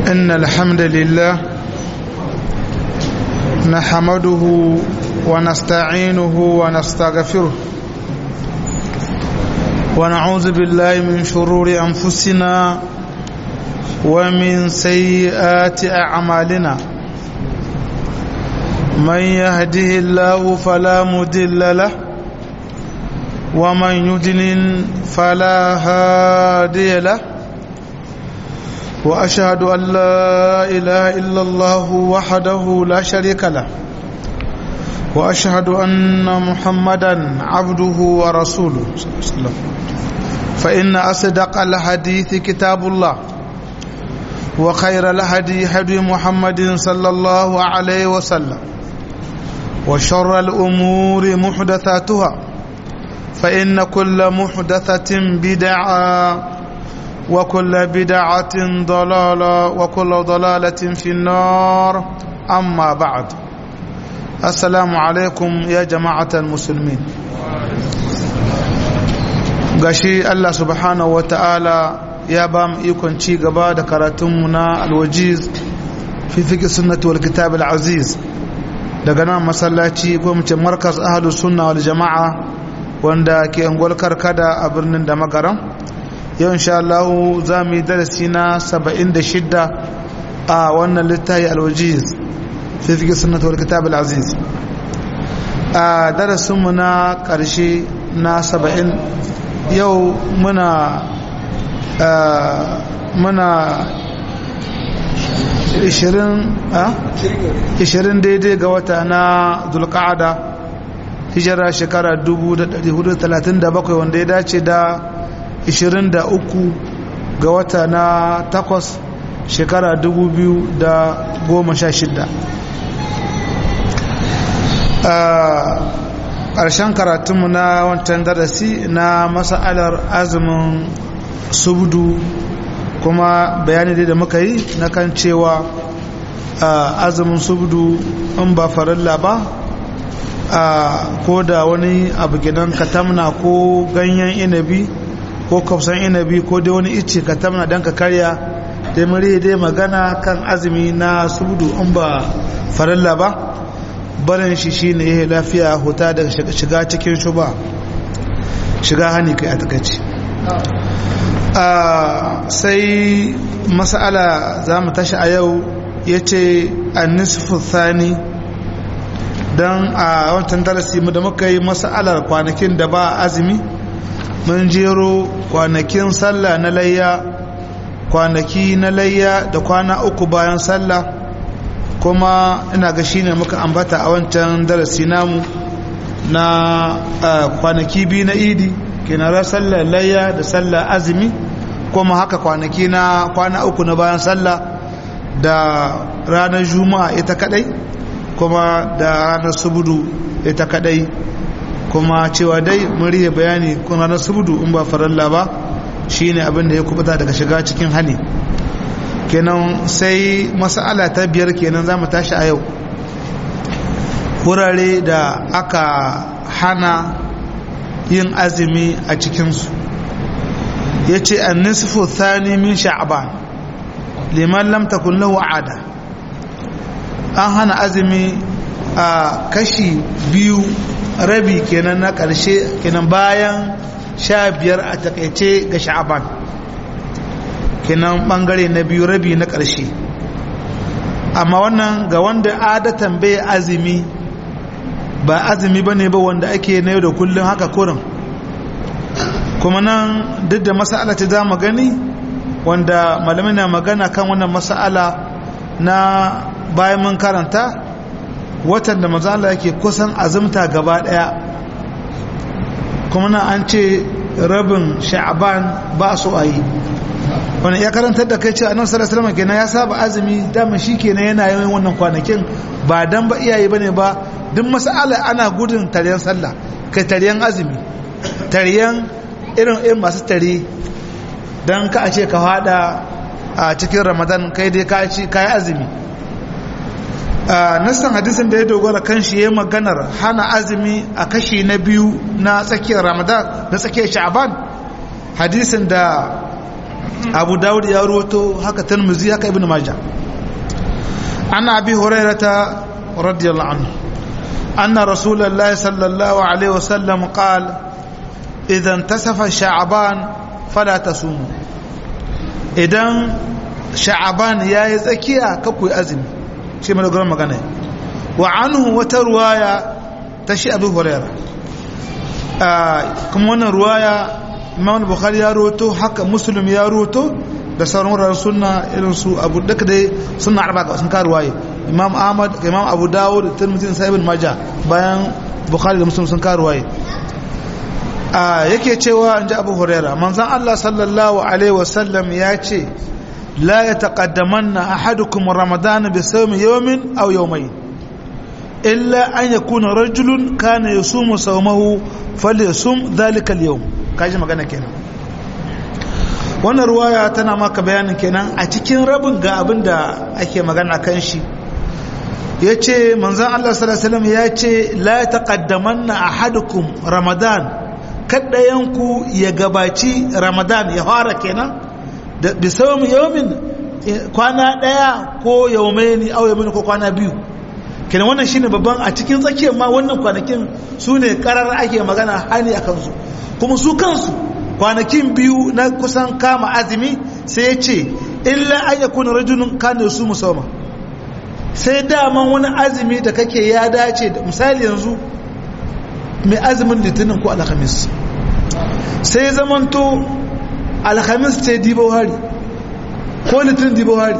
إن الحمد لله نحمده ونستعينه ونستغفره ونعوذ بالله من شرور أنفسنا ومن سيئات أعمالنا من يهده الله فلا مدل له ومن يدلل فلا هادي له وأشهد أن لا إله إلا الله وحده لا شريك له وأشهد أن محمدا عبده ورسوله صلى الله عليه وسلم فإن أصدق الحديث كتاب الله وخير الهدي هدي محمد صلى الله عليه وسلم وشر الأمور محدثاتها فإن كل محدثة بدعة وكل بدعة ضلالة وكل ضلالة في النار أما بعد السلام عليكم يا جماعة المسلمين gashi Allah subhanahu wa ta'ala ya ba mu ikon ci gaba da karatunmu na alwajiz fi fiƙi sunnatu wal kitab al-aziz daga nan masallaci ko mu ce markas ahlus sunna wal jama'a wanda ke angol karkada a birnin da magaram yau insha Allah za mu yi darasi na 76 a wannan littafi alwajiz fi fiƙi sunnatu wal kitab al-aziz a darasinmu na ƙarshe na 70 yau muna muna 20 daidai ga wata na zulka'ada hijira shekara 1437 wanda ya dace da 23 ga wata na takwas shekara 2016 ƙarshen karatunmu na wancan darasi na masa'alar azumin subdu kuma bayani da muka yi na kan cewa azumin subdu in ba farilla ba ko da wani abu gidan katamna ko ganyen inabi ko kafsan inabi ko dai wani ice katamna don ka karya dai mure dai magana kan azumi na subdu in ba farilla ba barin shi shine ya lafiya huta daga shiga cikin shuba shiga hani kai a takaici sai masala za mu tashi a yau ya ce annisfu thani don a wancan darasi mu da muka yi masalar kwanakin da ba azumi mun jero kwanakin sallah na layya kwanaki na layya da kwana uku bayan sallah kuma ina ga shine muka ambata a wancan darasi namu na kwanaki biyu na idi kenan sallar layya da sallar azumi kuma haka kwanaki na kwana uku na bayan sallah da ranar juma'a ita kadai kuma da ranar subudu ita kadai kuma cewa dai murya bayani kun ranar subudu in ba faralla ba shine abin da ya kubuta daga shiga cikin hali kenan sai mas'ala ta biyar kenan za mu tashi a yau wurare da aka hana yin azumi a cikinsu ya ce an nisfu thani min sha'ban liman lam takun lahu ada an hana azumi a kashi biyu rabi kenan na ƙarshe kenan bayan sha biyar a takaice ga sha'ban kenan bangare na biyu rabi na ƙarshe amma wannan ga wanda adatan bai azumi ba azumi ba ne ba wanda ake na yau da kullum haka kurin kuma nan duk da masala ta za mu gani wanda malamai na magana kan wannan masala na bayan mun karanta watan da mazala yake kusan azumta gaba daya kuma nan an ce rabin sha'aban ba su a yi wani ya karantar da kai ce annabi sallallahu alaihi wasallam kenan ya saba azumi dama shi kenan yana yin wannan kwanakin ba dan ba iyaye bane ba duk mas'ala ana gudun taryan sallah kai taryan azumi taryan irin irin masu tare dan ka a ce ka fada a cikin ramadan kai dai ka ci kai azumi nassan hadisin da ya dogara kan shi ya maganar hana azumi a kashi na biyu na tsakiyar ramadan na tsakiyar sha'aban hadisin da abu dawud ya ruwato haka tirmidhi haka ibn majah an abi hurairata radiyallahu anhu anna rasulullahi sallallahu alaihi wasallam qala idan tasafa sha'ban fala tasumu idan sha'ban yayi tsakiya ka kuyi azumi shi mai dogon magana wa anhu wata ruwaya ta shi abu hurairah kuma wannan ruwaya imam bukhari ya roto haka muslim ya roto da sauran wuraren sunna irin su abu daga dai sunna arba ga sun karu waye imam ahmad imam abu dawud da tirmidhi sai ibn majah bayan bukhari da muslim sun karu waye a yake cewa inji abu huraira manzon allah sallallahu alaihi wasallam ya ce la yataqaddamanna ahadukum ramadan bi sawmi yawmin aw yawmayn illa an yakuna rajulun kana yasumu sawmahu falyasum dhalika al-yawm kaji magana kenan wannan ruwaya tana maka bayanin kenan a cikin rabin ga abin da ake magana kan shi ya ce manzan Allah salasalam ya ce la taqaddamanna ahadukum ramadan kaddayanku ya gabaci ramadan ya fara kenan da bisawum yawmin kwana daya ko yawmaini aw yawmin ko kwana biyu kenan wannan shine babban a cikin tsakiyar ma wannan kwanakin su ne karar ake magana hani a kansu kuma su kansu kwanakin biyu na kusan kama azumi sai ya ce illa an ya kuna rajulun kane su musamman sai daman wani azumi da kake ya dace da misali yanzu mai azumin litinin ko alhamis sai zamanto alhamis ce dibo hari ko litinin dibo hari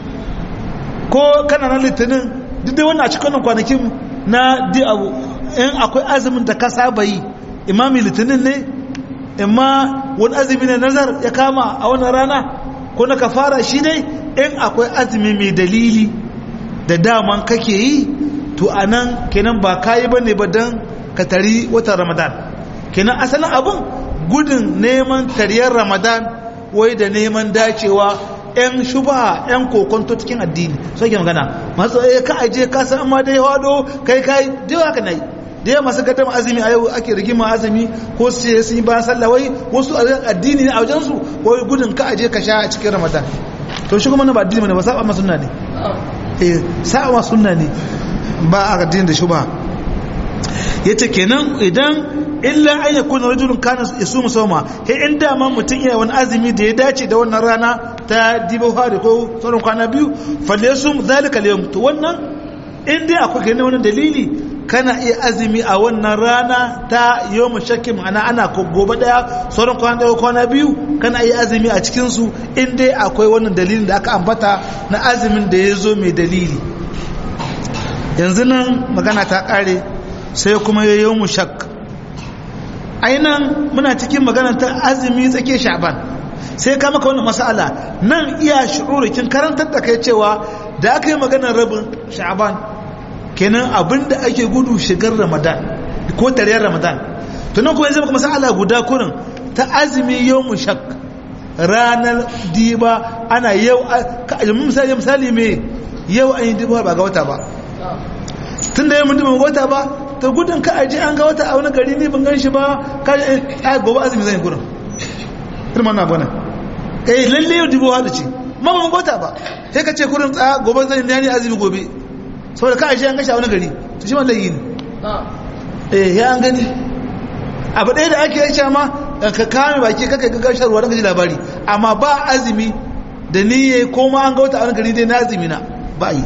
ko kananan litinin duk dai wannan a cikin kwanakin na di abu in akwai azumin da ka saba yi imami litinin ne imma wani azumi ne nazar ya kama a wannan rana ko na kafara shi dai in akwai azumi mai dalili da daman kake yi to a nan kenan ba kayi ba ne ba don ka tari watan ramadan kenan asalin abin gudun neman tariyar ramadan wai da neman dacewa 'yan shuba 'yan kokonto cikin addini so ke magana masu ka aje ka san amma dai hado kai kai dai haka nayi da yawa masu gadama azumi a yau ake rigima azumi ko su ce sun yi bayan sallah wai wasu addini ne a wajensu wai gudun ka aje ka sha a cikin ramadan to shi kuma na ba addini ne ba saba ma sunna ne eh saba ma sunna ne ba a addini da shubha yace kenan idan illa an yakuna rajulun kana yasumu sawma he in da man mutun iya wani azumi da ya dace da wannan rana ta dibo hari ko sauran kwana biyu falyasum zalika al to wannan in dai akwai kenan wani dalili kana iya azumi a wannan rana ta yawon shakki ma'ana ana gobe daya sauran kwana daya kwana biyu kana iya azumi a cikinsu in dai akwai wannan dalilin da aka ambata na azumin da ya zo mai dalili yanzu nan magana ta kare sai kuma ya yawon shak ainihin muna cikin magana ta azumi tsake sha'ban sai ka maka wannan masala nan iya shi'urikin karantar da kai cewa da aka yi maganar rabin sha'ban kenan abinda ake gudu shigar ramadan ko tariyar ramadan tunan kuma yanzu maka masala guda kurin ta azumi yau mu shak ranar diba ana yau misali misali me yau an yi diba ba ga wata ba tun da yau mun diba ga wata ba ta gudun ka aji an ga wata a wani gari ne ban gan shi ba ka a gobe azumi zan yi gurin irman na bane eh lalle yau dibo hada ce ma ban ga wata ba sai ka ce kurin tsaya gobe zan yi azumi gobe saboda ka aji an gashi a wani gari to shi wallahi ne eh ya an gani abu ɗaya da ake yi ma ka kame baki kaka ga gashar ruwa ji labari amma ba azumi da niyye ko ma an ga wata a wani gari dai na azumi na ba yi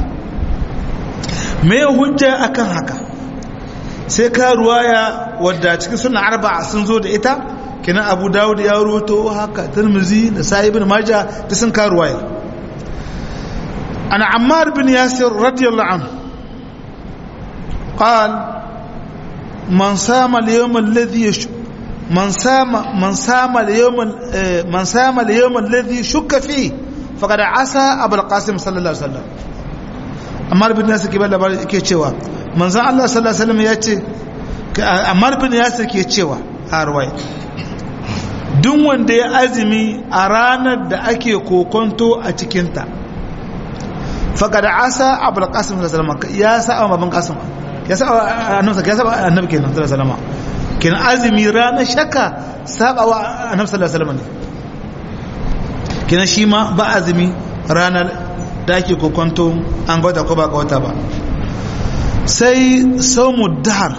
me hujja akan haka sai ka ruwaya wadda cikin suna arba sun zo da ita kina abu dawud ya ruwato haka tirmizi da sa'ibin maja ta sun ka ruwaya ana ammar bin yasir radiyallahu anhu قال من صام اليوم الذي يش... من صام من صام اليوم من صام اليوم الذي شك فيه فقد عصى ابو القاسم صلى الله عليه وسلم Ammar bin Yasir ke bada ke cewa manzon Allah sallallahu alaihi wasallam ya ce Ammar bin Yasir ke cewa a ruwaya duk wanda ya azumi a ranar da ake kokonto a cikinta faqad asa abul qasim sallallahu alaihi wasallam ya sa baban qasim ya sa annabi ya sa annabi kenan sallallahu alaihi wasallam kenan azumi ranar shakka saba wa annabi sallallahu alaihi wasallam ne kina shi ma ba azumi ranar da ake kokonto an gwada ko ba ga wata ba sai saumu dahar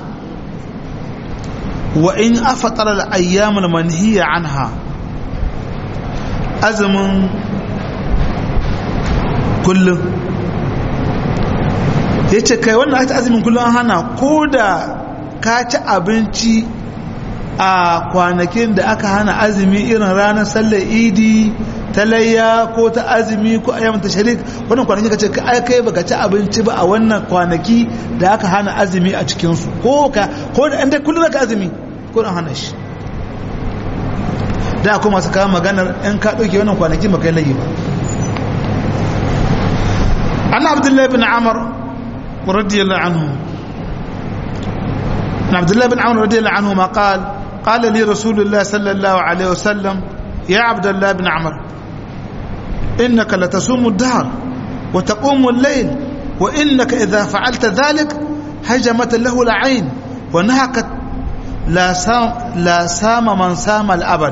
wa in afatara al-ayyamul manhiya anha azumin kullum ya ce kai wannan ake azumin kullum an hana ko da ka ci abinci a kwanakin da aka hana azumi irin ranar sallar idi ta layya ko ta azumi ko ayyam ta sharik wannan kwanaki kace ka ai kai baka ci abinci ba a wannan kwanaki da aka hana azumi a cikin su ko ka ko da inda kullum ka azumi ko an hana shi da kuma masu kawo maganar in ka dauke wannan kwanaki baka yi layi ba an abdullahi bin amr radiyallahu anhu عبد الله بن عمرو رضي الله عنهما قال قال لي رسول الله صلى الله عليه وسلم يا عبد الله بن عمرو إنك لتصوم الدهر وتقوم الليل وإنك إذا فعلت ذلك هجمت له العين ونهكت لا سام, لا سام من سام الأبد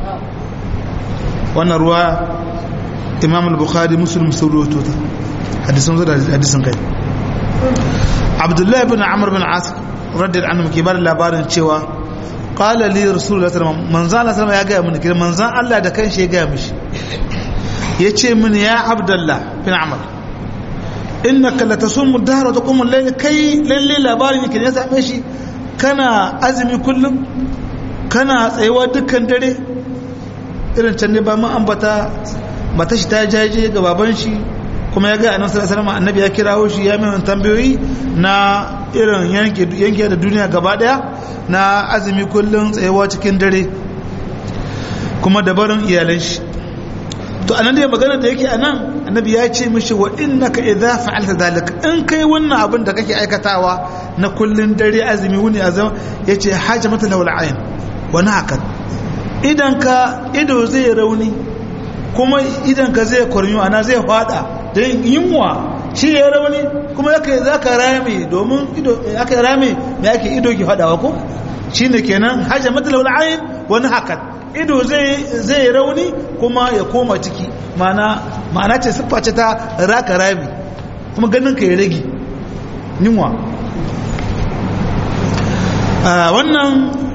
وانا رواية إمام البخاري مسلم سروته حديث حديث كي عبد الله بن عمرو بن عاص رضي الله عنه كبار labarin cewa qala li rasulullah sallallahu alaihi wasallam manzan Allah sallallahu ya ga mun kiran manzan Allah da kanshi ya ga mishi yace min ya abdullah bin amr innaka latasumu ad-dahr wa taqumu al-layl kai lalle labarin yake ya same shi kana azumi kullum kana tsayuwa dukkan dare irin can ne ba mu ambata mata shi ta jaje ga baban shi kuma ya ga annabi sallallahu alaihi wasallam annabi ya kirawo shi ya mai tambayoyi na irin yanke yanke da duniya gaba daya na azumi kullun tsayewa cikin dare kuma da barin iyalan shi to anan da magana da yake anan annabi ya ce mishi wa innaka idza fa'alta zalika in kai wannan abin da kake aikatawa na kullun dare azumi wuni azam yace hajamata lawal ayn wa nakat idan ka ido zai rauni kuma idan ka zai kwarmi ana zai fada don yunwa shi ya rauni kuma yake za ka rame domin ido aka rame mai ake ido ki fadawa ko shi ne kenan hajjar matalawar ayin wani hakan ido zai rauni kuma ya koma ciki ma'ana ce siffa ce ta raka rami kuma ganin ka ya rage yunwa wannan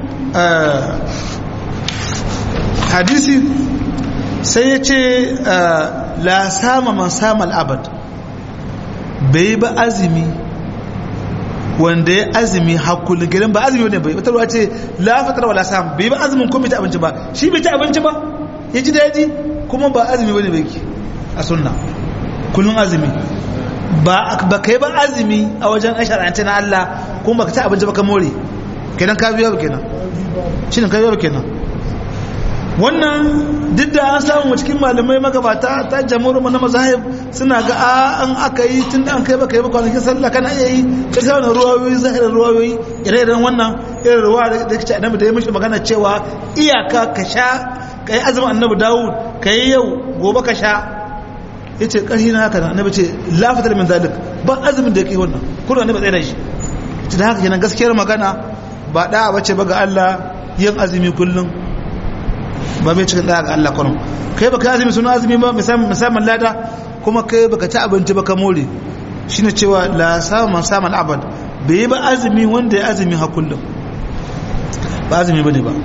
hadisi sai ya ce la sama man sama al'abad bai ba azumi wanda ya azumi hakulun gidan ba azumi wanda bai batarwa ce la fatar wa la sam bai ba azumin kuma ta abinci ba shi bai ta abinci ba ya ji daji kuma ba azumi wani bai a sunna kullun azumi ba ba kai ba azumi a wajen asharance na Allah kuma ba ka ta abinci ba ka more kenan ka biya ba kenan shi ne ka biya ba kenan wannan duk da an samu cikin malamai magabata ta jamhur na mazahib suna ga an aka yi tun da an kai baka yi ba kwanakin sallah kana iya yi ka sa wani ruwayoyi zahirar ruwayoyi ire-iren wannan irin ruwa da kace annabi da ya mishi magana cewa iyaka ka sha ka yi azumin annabi dawud ka yi yau gobe ka sha ya ce ƙarfi na haka annabi ce lafatar min zalik ba azumin da ya kai wannan kuma annabi tsaye da shi ta da haka kenan gaskiyar magana ba da'a bace ba ga Allah yin azumi kullum ba bai cikin ɗaya ga Allah kwanon kai baka azumi suna azumi ba musamman lada kuma kai baka ci abinci baka more shi ne cewa la samun samun abad bai yi ba azumi wanda ya azumi ha kullum ba azumi ba ne ba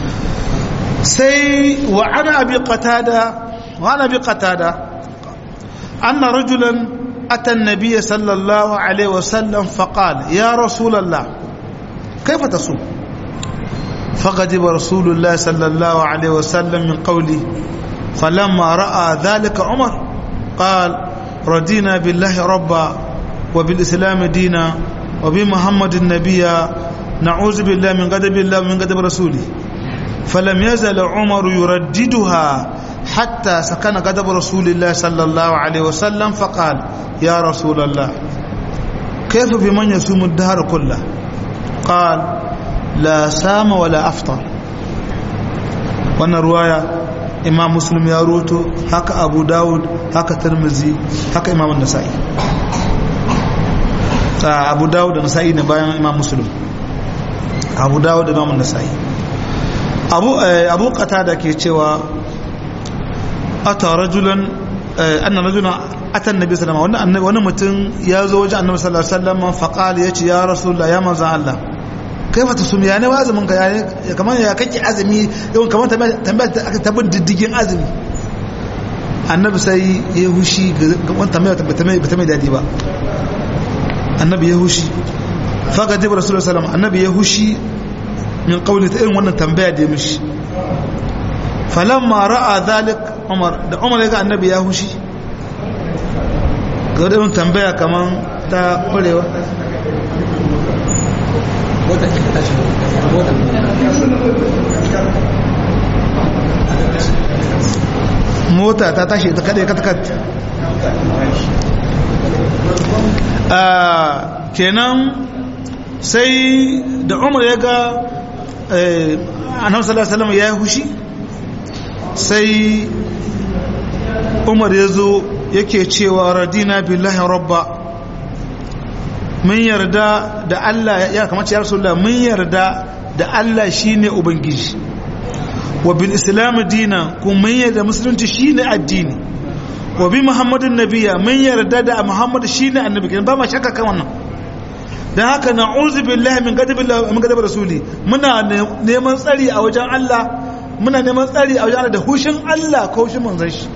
sai wa ana abi qatada wa ana abi qatada anna rajulan ata an-nabiy sallallahu alaihi wasallam faqala ya rasulullah kaifa tasum فغضب رسول الله صلى الله عليه وسلم من قوله فلما رأى ذلك عمر قال رضينا بالله ربا وبالإسلام دينا وبمحمد النبي نعوذ بالله من غضب الله ومن غضب رسوله فلم يزل عمر يرددها حتى سكن غضب رسول الله صلى الله عليه وسلم فقال يا رسول الله كيف بمن يصوم الدهر كله قال la sama wala aftar wannan ruwaya imam muslim ya roto haka abu dawud haka tirmizi haka imam nasa'i ta abu dawud da nasa'i ne bayan imam muslim abu dawud da imam nasa'i abu abu qatada ke cewa ata rajulan anna rajulan ata annabi sallallahu alaihi wasallam wani mutum ya zo wajen annabi sallallahu alaihi wasallam fa qala yace ya rasulullah ya manzo Allah kaifa tusum ya ne azumin ka ya kamar ya kake azumi yawan kamar tambaya aka tabbin diddigin azumi annabi sai ya hushi ga wani tambaya ba ta mai dadi ba annabi ya hushi faga jibar rasulullah sallallahu annabi ya hushi min qawli ta irin wannan tambaya da ya mishi falamma ra'a zalik umar da umar ya ga annabi ya hushi ga wadda tambaya kaman ta kwarewa mota ta tashi ta kaɗe katkat kenan sai da umar ya ga annabi sallallahu alaihi ya yi hushi sai umar ya zo yake cewa radina billahi rabba mun yarda da Allah ya kamata ya rasulullah mun yarda da Allah shine ubangiji wa bil islam dina kuma mun yarda musulunci shine addini wa bi muhammadin nabiya mun yarda da muhammad shine annabi kenan ba ma shakka kan wannan dan haka na'udzu billahi min ghadabillahi min ghadabi rasuli muna neman tsari a wajen Allah muna neman tsari a wajen Allah da hushin Allah ko hushin manzon shi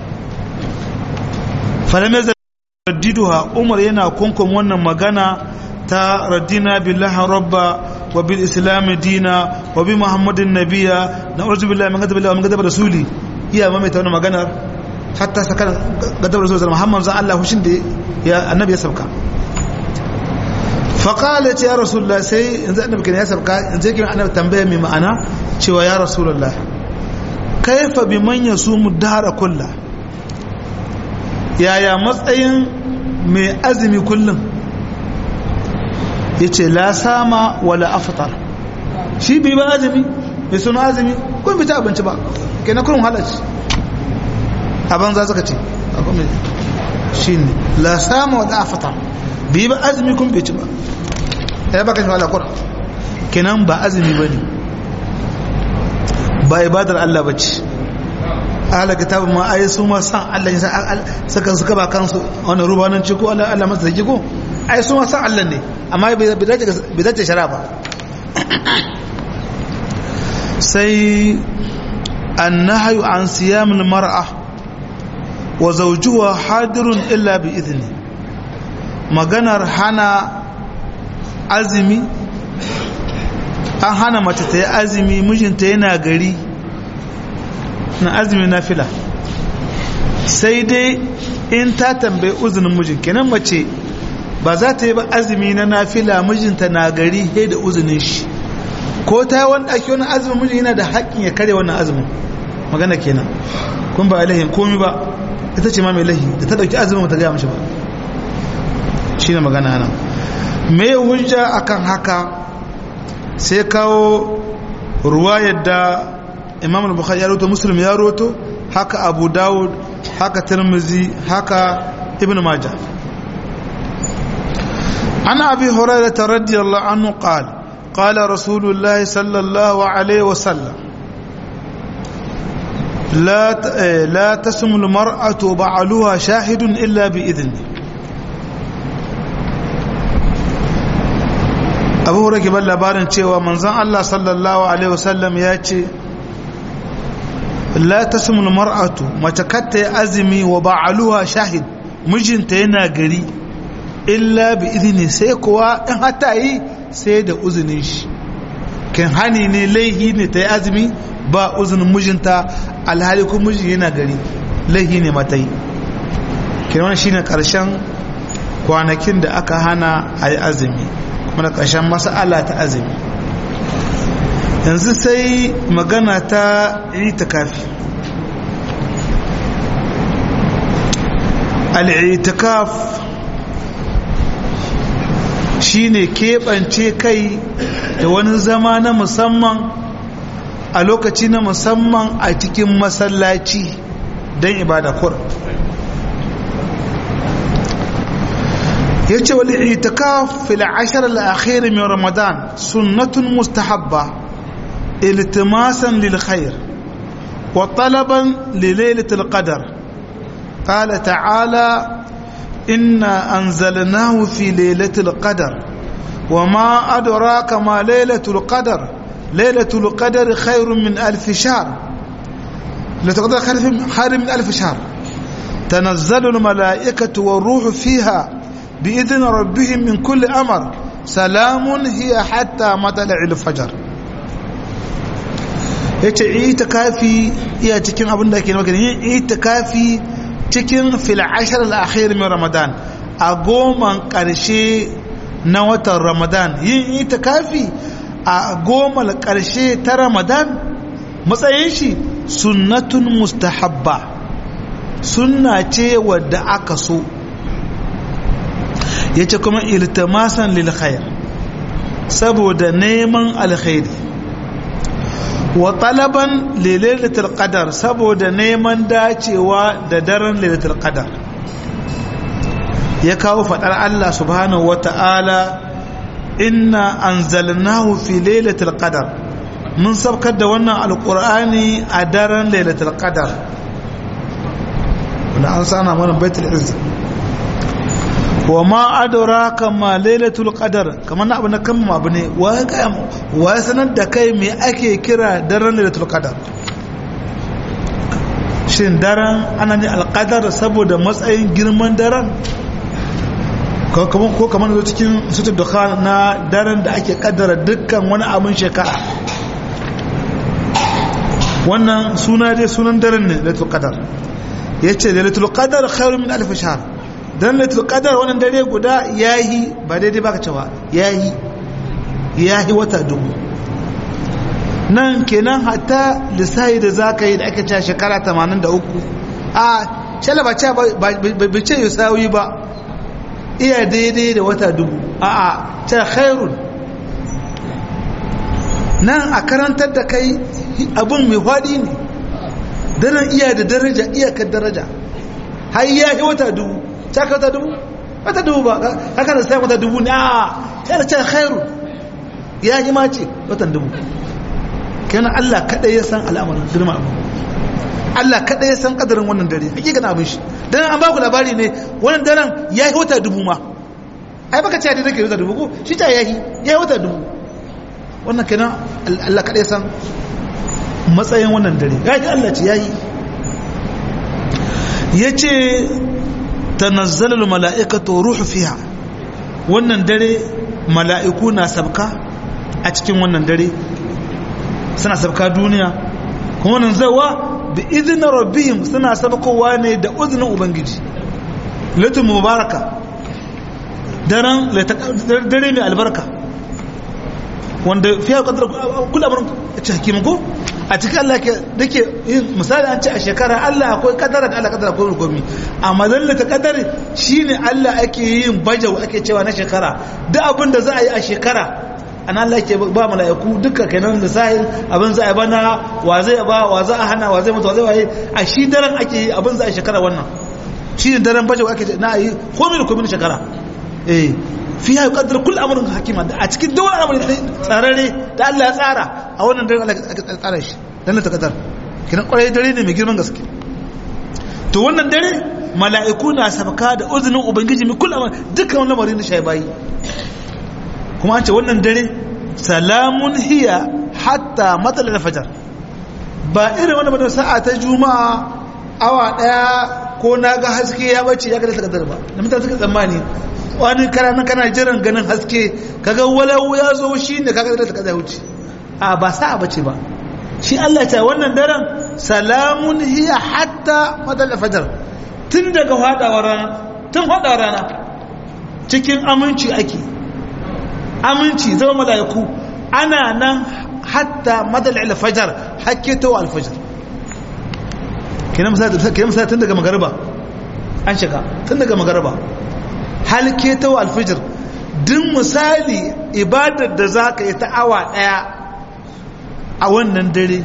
falamai raddiduha umar yana kunkun wannan magana ta raddina billahi rabba wa bil islam dina wa bi muhammadin nabiya na urzu billahi min gadabi min gadabi rasuli iya mamaita wannan maganar hatta sakar gadabi rasuli muhammad zan Allah hushin da ya annabi ya sauka faqala ya rasulullah sai yanzu annabi kenan ya sauka yanzu kenan annabi tambaya mai ma'ana cewa ya rasulullah kaifa biman yasumu dahara kullahu yaya matsayin mai azumi kullum ya ce la sama wala afitar shi bai ba azumi mai suna azumi kun fita abinci ba ke na kurin halarci abin za suka ce shi ne la sama wala afitar bai ba azumi kun bai ci ba ya baka shi wala kurin kenan ba azumi ba ne ba ibadar Allah ba ce ahla kitabun ma ayi su ma san Allah ya saka suka ba kansu wani rubanan ci ko Allah Allah masa zaki ko ai su ma san Allah ne amma bai dace shara ba sai annahyu an siyam almar'a wa zawjuha hadirun illa bi idni maganar hana azumi an hana mace ta yi azumi mijinta yana gari na azumi na fila sai dai in ta tambayi uzunin mijin kenan mace ba za ta yi ba azumi na nafila mijinta na gari he da uzunin shi ko ta yi wani ake wani azumin mijin yana da haƙƙin ya kare wannan azumin magana kenan kun ba lahin komi ba ita ce ma mai lahi da ta ɗauki azumin ta gaya mashi ba shi ne magana nan me hujja akan haka sai kawo ruwa yadda imam al-bukhari ya roto muslim ya roto haka abu dawud haka tirmizi haka ibn majah ana abi hurairah radiyallahu anhu qala qala rasulullahi sallallahu alaihi wasallam لا لا تسم المرأة بعلها شاهد إلا بإذنه abu hura ke ban labarin cewa manzan Allah sallallahu Alaihi wasallam ya ce la ta sumul mar'atu mace katta ya azumi wa ba'aluha shahid mijinta yana gari illa bi izini sai kuwa in hata yi sai da uzinin shi kan hani ne laihi ne ta yi azumi ba uzinin mijinta alhali kuma mijin yana gari laihi ne mata yi kiran shi ne ƙarshen kwanakin da aka hana a yi azumi mana ƙarshen mas'ala ta azumi yanzu sai magana ta itikafi al'itikaf shine keɓance kai da wani zama na musamman a lokaci na musamman a cikin masallaci don ibada kur yace wal i'tikaf fil ashr al akhir min ramadan sunnatun mustahabba iltimasan lil khair وطلبا لليلة القدر قال تعالى إنا أنزلناه في ليلة القدر وما أدراك ما ليلة القدر ليلة القدر خير من ألف شهر ليلة القدر خير من ألف شهر تنزل الملائكة والروح فيها بإذن ربهم من كل أمر سلام هي حتى مطلع الفجر yace itikafi iya cikin abin da ke magana yin itikafi cikin fil ashar al-akhir min ramadan a goman karshe na watan ramadan yin itikafi a goma karshe ta ramadan matsayin shi sunnatun mustahabba sunna ce wadda aka so yace kuma iltimasan lil khair saboda neman alkhairi wa talaban lailatul qadar saboda neman dacewa da daren lailatul qadar ya kawo fadar Allah subhanahu wata'ala inna anzalnahu fi lailatul qadar mun sabkar da wannan alqur'ani a daren lailatul qadar wanda an sana mana baitul izz wa ma adraka ma lailatul qadar kamar na abu na kan abu ne wa ya sanar da kai me ake kira daren lailatul qadar shin daren ana ne alqadar saboda matsayin girman daren ko kamar zo cikin sutur dukhan na daren da ake kaddara dukkan wani abin shekara wannan suna dai sunan daren ne lailatul qadar yace lailatul qadar khairu min alf shahr dan lailatul qadar wannan dare guda yayi ba daidai baka cewa yayi yayi wata dubu nan kenan hatta lissahi da zaka yi da aka ce shekara 83 a shala ba ce ba ce yusawi ba iya daidai da wata dubu a a ce khairun nan a karantar da kai abun mai faɗi ne daren iya da daraja iyakar daraja har ya yi wata dubu ta ka wata dubu wata dubu ba haka da sai wata dubu ne a sai da ce khairu ya yi mace watan dubu kenan Allah kadai ya san al'amarin girma abu Allah kadai ya san kadarin wannan dare hakika na abin shi dan an ba ku labari ne wannan daren ya yi wata dubu ma ai baka ce da nake wata dubu ko shi ta yayi ya yi wata dubu wannan kenan Allah kadai ya san matsayin wannan dare gaji Allah ce yayi yace tanazzalu mala'ikatu ruhu fiha wannan dare mala'iku na sabka a cikin wannan dare suna sabka duniya kuma wannan zawa bi idnin rabbihim suna sabkowa ne da uznin ubangiji latu mubaraka daren dare mai albarka wanda fiye kadar kula barin ci hakimin ko a cikin Allah ke dake yin misali an ce a shekara Allah akwai kadara da Allah kadara akwai rukumi amma zallata kadari shine Allah ake yin bajau ake cewa na shekara duk abin da za a yi a shekara an Allah ke ba mala'iku duka kenan da sahil abin za a bana wa zai ba wa za a hana wa zai mutu wa zai waye a shi daren ake yi abin za a shekara wannan shine daren bajau ake na yi komai da komai na shekara eh fiya yi kaddar kula amurin hakima a cikin duk wani amurin tsararre da Allah ya tsara a wannan dare Allah ya tsara shi dan ta kaddar kiran kwarai dare ne mai girman gaske to wannan dare mala'iku na sabaka da uzinin ubangiji mai kula dukkan wani lamarin da shi bayi kuma an ce wannan dare salamun hiya hatta matsalar fajar ba irin wani bada sa'a ta juma'a awa daya ko na ga haske ya bace ya ga ta kaddar ba da mutane suka tsammani wani kana kana jiran ganin haske kaga walau ya zo shi ne kaga da kaza wuce a ba sa bace ba shi Allah ya ce wannan daren salamun hiya hatta madal fajr tun daga fadawar rana tun fadawar rana cikin aminci ake aminci zama malaiku ana nan hatta madal fajr hakke to al fajr kina misali kina misali tun daga magariba an shiga tun daga magariba halke ta alfijir duk misali ibadar da za ka yi ta awa ɗaya a wannan dare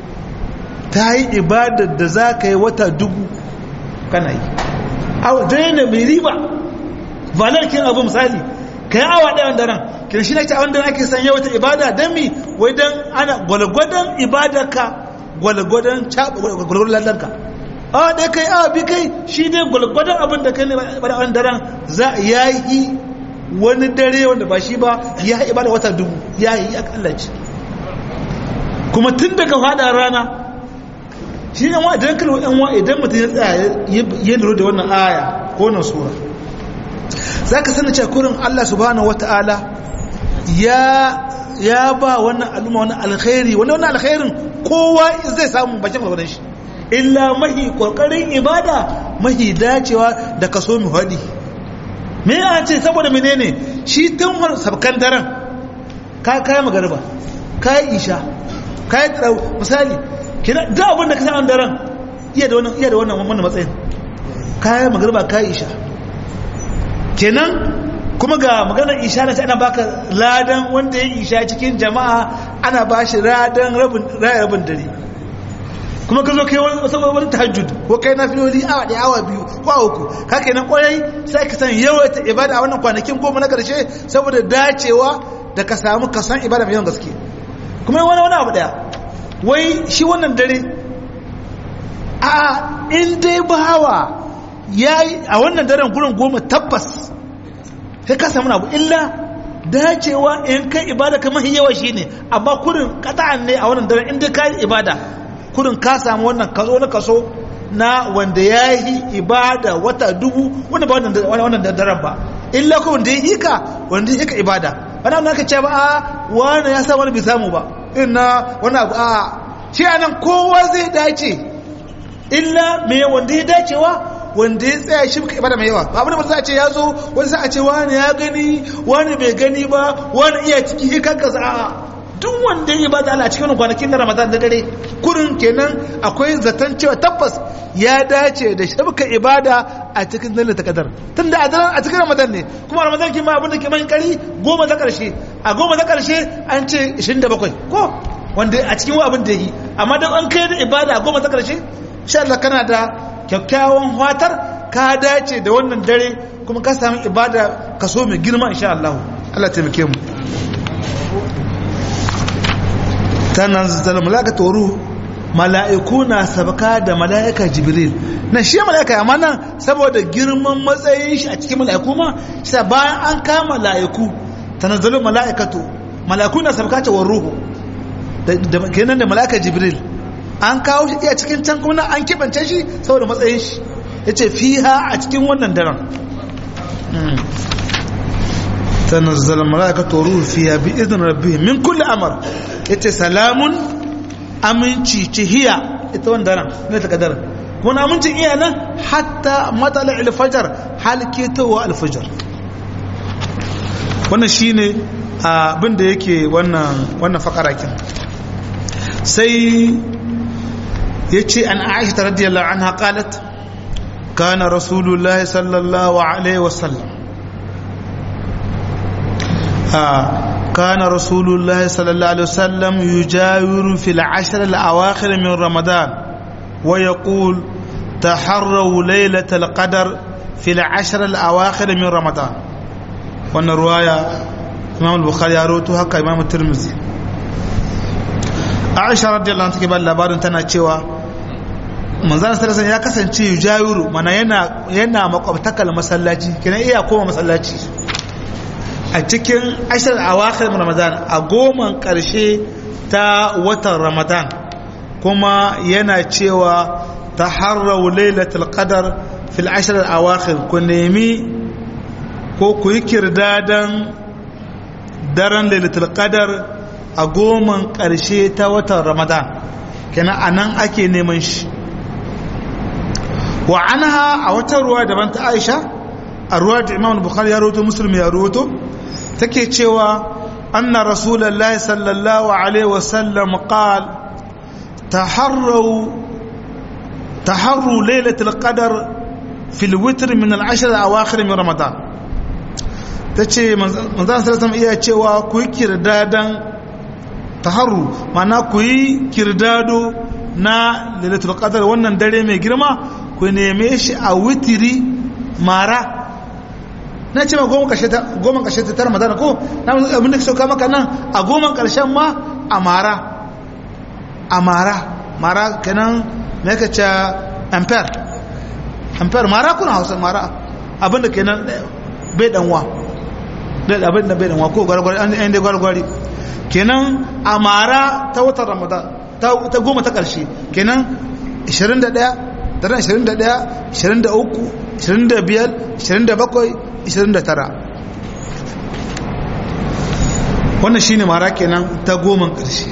ta yi ibadar da za ka yi wata dubu kana yi dare ne mai riba valar kin abu misali ka yi awa ɗaya wanda ran kira shi na ce a wanda ake sanya wata ibada don mi wai don ana gwalgwadon ibadarka gwalgwadon gwalgwadon ladanka a da kai a bi kai shi ne gwalgwadon abin da kai ne ba da daren za ya yi wani dare wanda ba shi ba ya yi ibada wata dubu ya yi akallaci kuma tun daga fada rana shi yan wa idan kalwa yan wa idan mutum ya tsaya ya lura da wannan aya ko wannan sura za ka sani cewa kurin Allah subhanahu wata'ala ya ya ba wannan al'umma wannan alkhairi wannan wannan alkhairin kowa zai samu bakin gwagwarin shi illa mahi kokarin ibada mahi dacewa da kaso mu hadi me ya ce saboda menene shi tun sabkan daren ka kai magariba kai isha kai tsau misali kina da abin da ka san daren iya da wannan iya da wannan wannan matsayin kai magariba kai isha kenan kuma ga maganar isha na ana baka ladan wanda ya isha cikin jama'a ana ba shi ladan rabin rabin dare kuma ka zo kai wani saboda wani tahajjud ko kai na filoli awa ɗaya awa biyu ko a uku ka kenan kwarai sai ka san yawaita ibada a wannan kwanakin goma na karshe saboda dacewa da ka samu ka san ibada mai yawan gaske kuma wani wani abu ɗaya wai shi wannan dare a in dai bawa ya yi a wannan daren gurin goma tabbas sai ka samu abu illa dacewa in kai ibada kamar yawa shi ne amma kurin kata'an ne a wannan daren in dai ka yi ibada kurin ka samu wannan kaso na kaso na wanda ya yi ibada wata dubu wanda ba wannan daren ba illa ko wanda ya yi ka wanda ya yi ka ibada wani abu ka ce ba a wani ya sa wani bai samu ba ina wani abu a shi anan kowa zai dace illa me wanda ya dacewa wanda ya tsaya shi muka ibada mai yawa ba abin da za a ce ya zo wani sa a ce wani ya gani wani bai gani ba wani iya ciki kan kasa a duk wanda ya ibada Allah cikin kwanakin na Ramadan da dare kurin kenan akwai zaton cewa tabbas ya dace da shabka ibada a cikin dalilin takadar tunda a daren a cikin Ramadan ne kuma Ramadan kima abin da ke mai kari goma ta karshe a goma ta karshe an ce 27 ko wanda a cikin abin da yi amma dan an kai da ibada a goma ta karshe insha Allah kana da kyakkyawan fatar ka dace da wannan dare kuma ka samu ibada kaso mai girma insha Allah Allah taimake mu tanazzal malaikatu ruh mala'iku na sabaka da mala'ika jibril na shi mala'ika amma nan saboda girman matsayin shi a cikin mala'iku ma shi bayan an kama mala'iku tanazzalu mala'ikatu mala'iku na sabaka ta ruhu da kenan da mala'ika jibril an kawo shi iya cikin can kuma an kibance shi saboda matsayin shi yace fiha a cikin wannan daren تنزل الملائكة روح فيها بإذن ربهم من كل أمر yace salamun aminci ce hiya ita wanda daren ne ta kadar kuma amincin iya nan hatta matsala alfajar halketowa alfajar wannan shine abin da yake wannan wannan fakarakin sai yace an aisha radiyallahu anha qalat kana rasulullahi sallallahu alaihi wasallam كان رسول الله صلى الله عليه وسلم يجاور في العشر الأواخر من رمضان ويقول تحروا ليلة القدر في العشر الأواخر من رمضان وأن رواية إمام البخاري يروتها كإمام الترمذي عائشة رضي الله عنها كبال labarin tana cewa manzana sallallahu ya kasance yujawiru mana yana yana makwabtakal masallaci kenan iya koma masallaci a cikin ashir awakhir ramadan a goman karshe ta watan ramadan kuma yana cewa taharraw lailatul qadar fil ashr awakhir ku nemi ko ku yi kirdadan daren lailatul qadar a goman karshe ta watan ramadan kenan anan ake neman shi wa anha a wata ruwa daban ta aisha a ruwa da imam bukhari ya rawato muslim ya rawato take cewa anna rasulullahi sallallahu alaihi wasallam qal taharru taharru lailatul qadar fil witr min al ashr al awakhir min ramadan tace manzon sallallahu iya cewa ku yi kirdadan taharru mana ku yi kirdado na lailatul qadar wannan dare mai girma ku neme shi a witiri mara na ce ma goma kashe ta goma kashe ta tara madana ko na abin da sauka maka nan a goma karshen ma a mara a mara mara kenan me ka ce ampere ampere mara kuna hausa mara abinda kenan bai danwa abin da bai danwa ko gwargwari an dai gwargwari kenan a mara ta watan ramadan ta goma ta ƙarshe kenan 21 daren 21 23 25 27 29 wannan shi ne mara kenan ta goma ƙarshe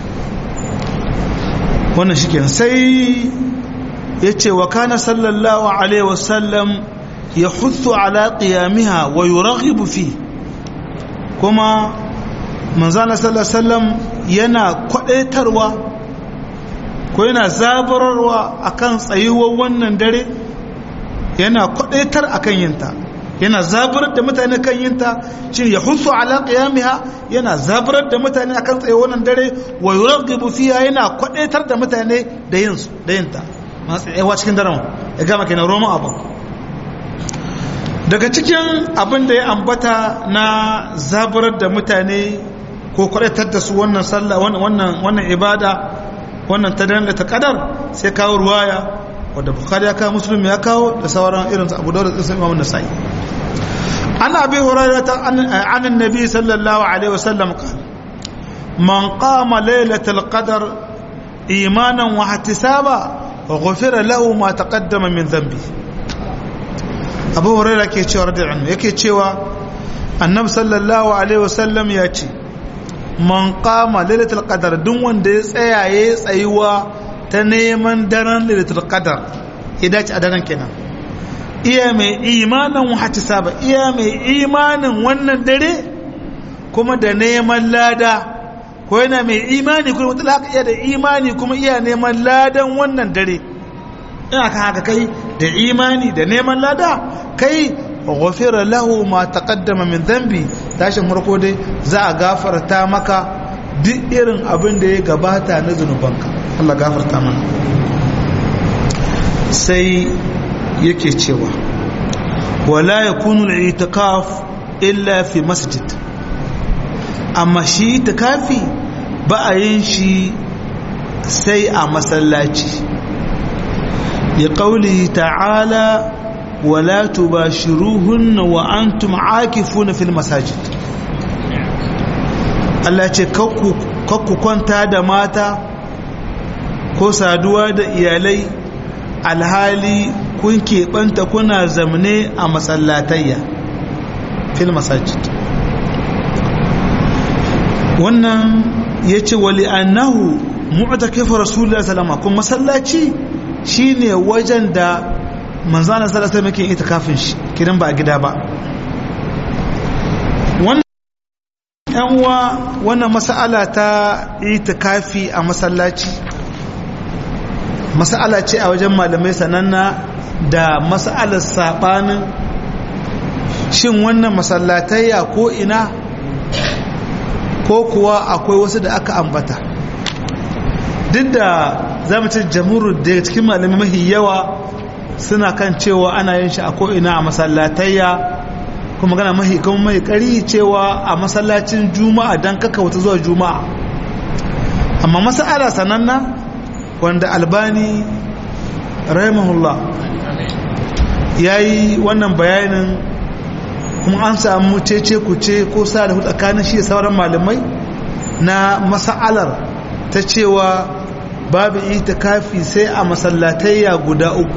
wannan shi kenan sai ya ce wa kana sallallahu alaihi wasallam ya hutsu ala qiyamiha wa yuraghibu fi kuma manzana sallallahu alaihi wasallam yana kwadaitarwa ko yana zabararwa akan tsayuwar wannan dare yana kwadaitar akan yinta yana zabarar da mutane kan yinta shi ya husu ala qiyamiha yana zabarar da mutane akan tsayuwar wannan dare wa yurghibu fiha yana kwadaitar da mutane da yin su da yinta masu tsayawa cikin daren ya gama kenan roman abu daga cikin abin da ya ambata na zabarar da mutane ko kwadaitar da su wannan sallah wannan wannan ibada wannan ta danga ta kadar sai kawo ruwaya wadda bukhari ya kawo muslim ya kawo da sauran irin su abu dawud da sai imam nasai an abi hurairah an annabi sallallahu alaihi wasallam qala man qama laylatal qadr imanan wa ihtisaba ghufira lahu ma taqaddama min dhanbi abu hurairah ke cewa radiyallahu yake cewa annabi sallallahu alaihi wasallam ya ce man kama lailatul qadar duk wanda ya tsaya ya tsayuwa ta neman daren lailatul qadar ya dace a daren kenan iya mai imanin saba iya mai imanin wannan dare kuma da neman lada ko yana mai imani kuma mutlaka iya da imani kuma iya neman ladan wannan dare ina kan haka kai da imani da neman lada kai ghufira lahu ma taqaddama min dhanbi tashin farko dai za a gafarta maka duk irin abin da ya gabata na zunubanka Allah gafarta mana sai yake cewa wala yakunu al-i'tikaf illa fi masjid amma shi itikafi ba a yin shi sai a masallaci ya qaulihi ta'ala ولا تباشروهن وأنتم عاكفون في المساجد Allah ce kakku kwanta da mata ko saduwa da iyalai alhali kun keɓanta kuna zamne a masallatayya fil masajid wannan ya ce wali annahu mu'takafu rasulullah salama kuma masallaci shine wajen da manzana sallallahu alaihi wasallam itikafin shi kidan ba a gida ba wannan yan uwa wannan mas'ala ta itikafi a masallaci mas'ala ce a wajen malamai sananna da mas'alar sabanin shin wannan masallatayya ko ina ko kuwa akwai wasu da aka ambata duk da za mu ci jamhur daga cikin malamai mahi yawa suna kan cewa ana yin shi a ko'ina a masallatayya kuma gana mahi kuma mai kari cewa a masallacin juma'a don kaka wata zuwa juma'a amma masala sananna wanda albani rahimahullah ya yi wannan bayanin kuma an samu cece kuce ko sa da tsakanin shi sauran malamai na masa'alar ta cewa babu itikafi sai a masallatayya guda uku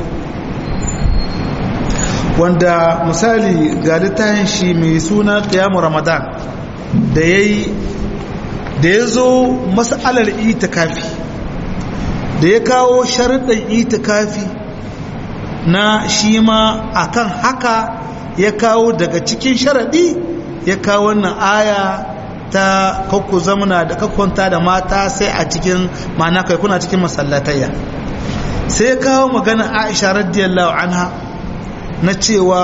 wanda misali ga littafin shi mai suna qiyamu ramadan da yayi da ya zo mas'alar itikafi da ya kawo sharuɗin itikafi na shi ma akan haka ya kawo daga cikin sharaɗi ya kawo wannan aya ta kakku zamana da kakkwanta da mata sai a cikin ma'ana kai kuna cikin masallatayya sai ya kawo magana aisha radiyallahu anha na cewa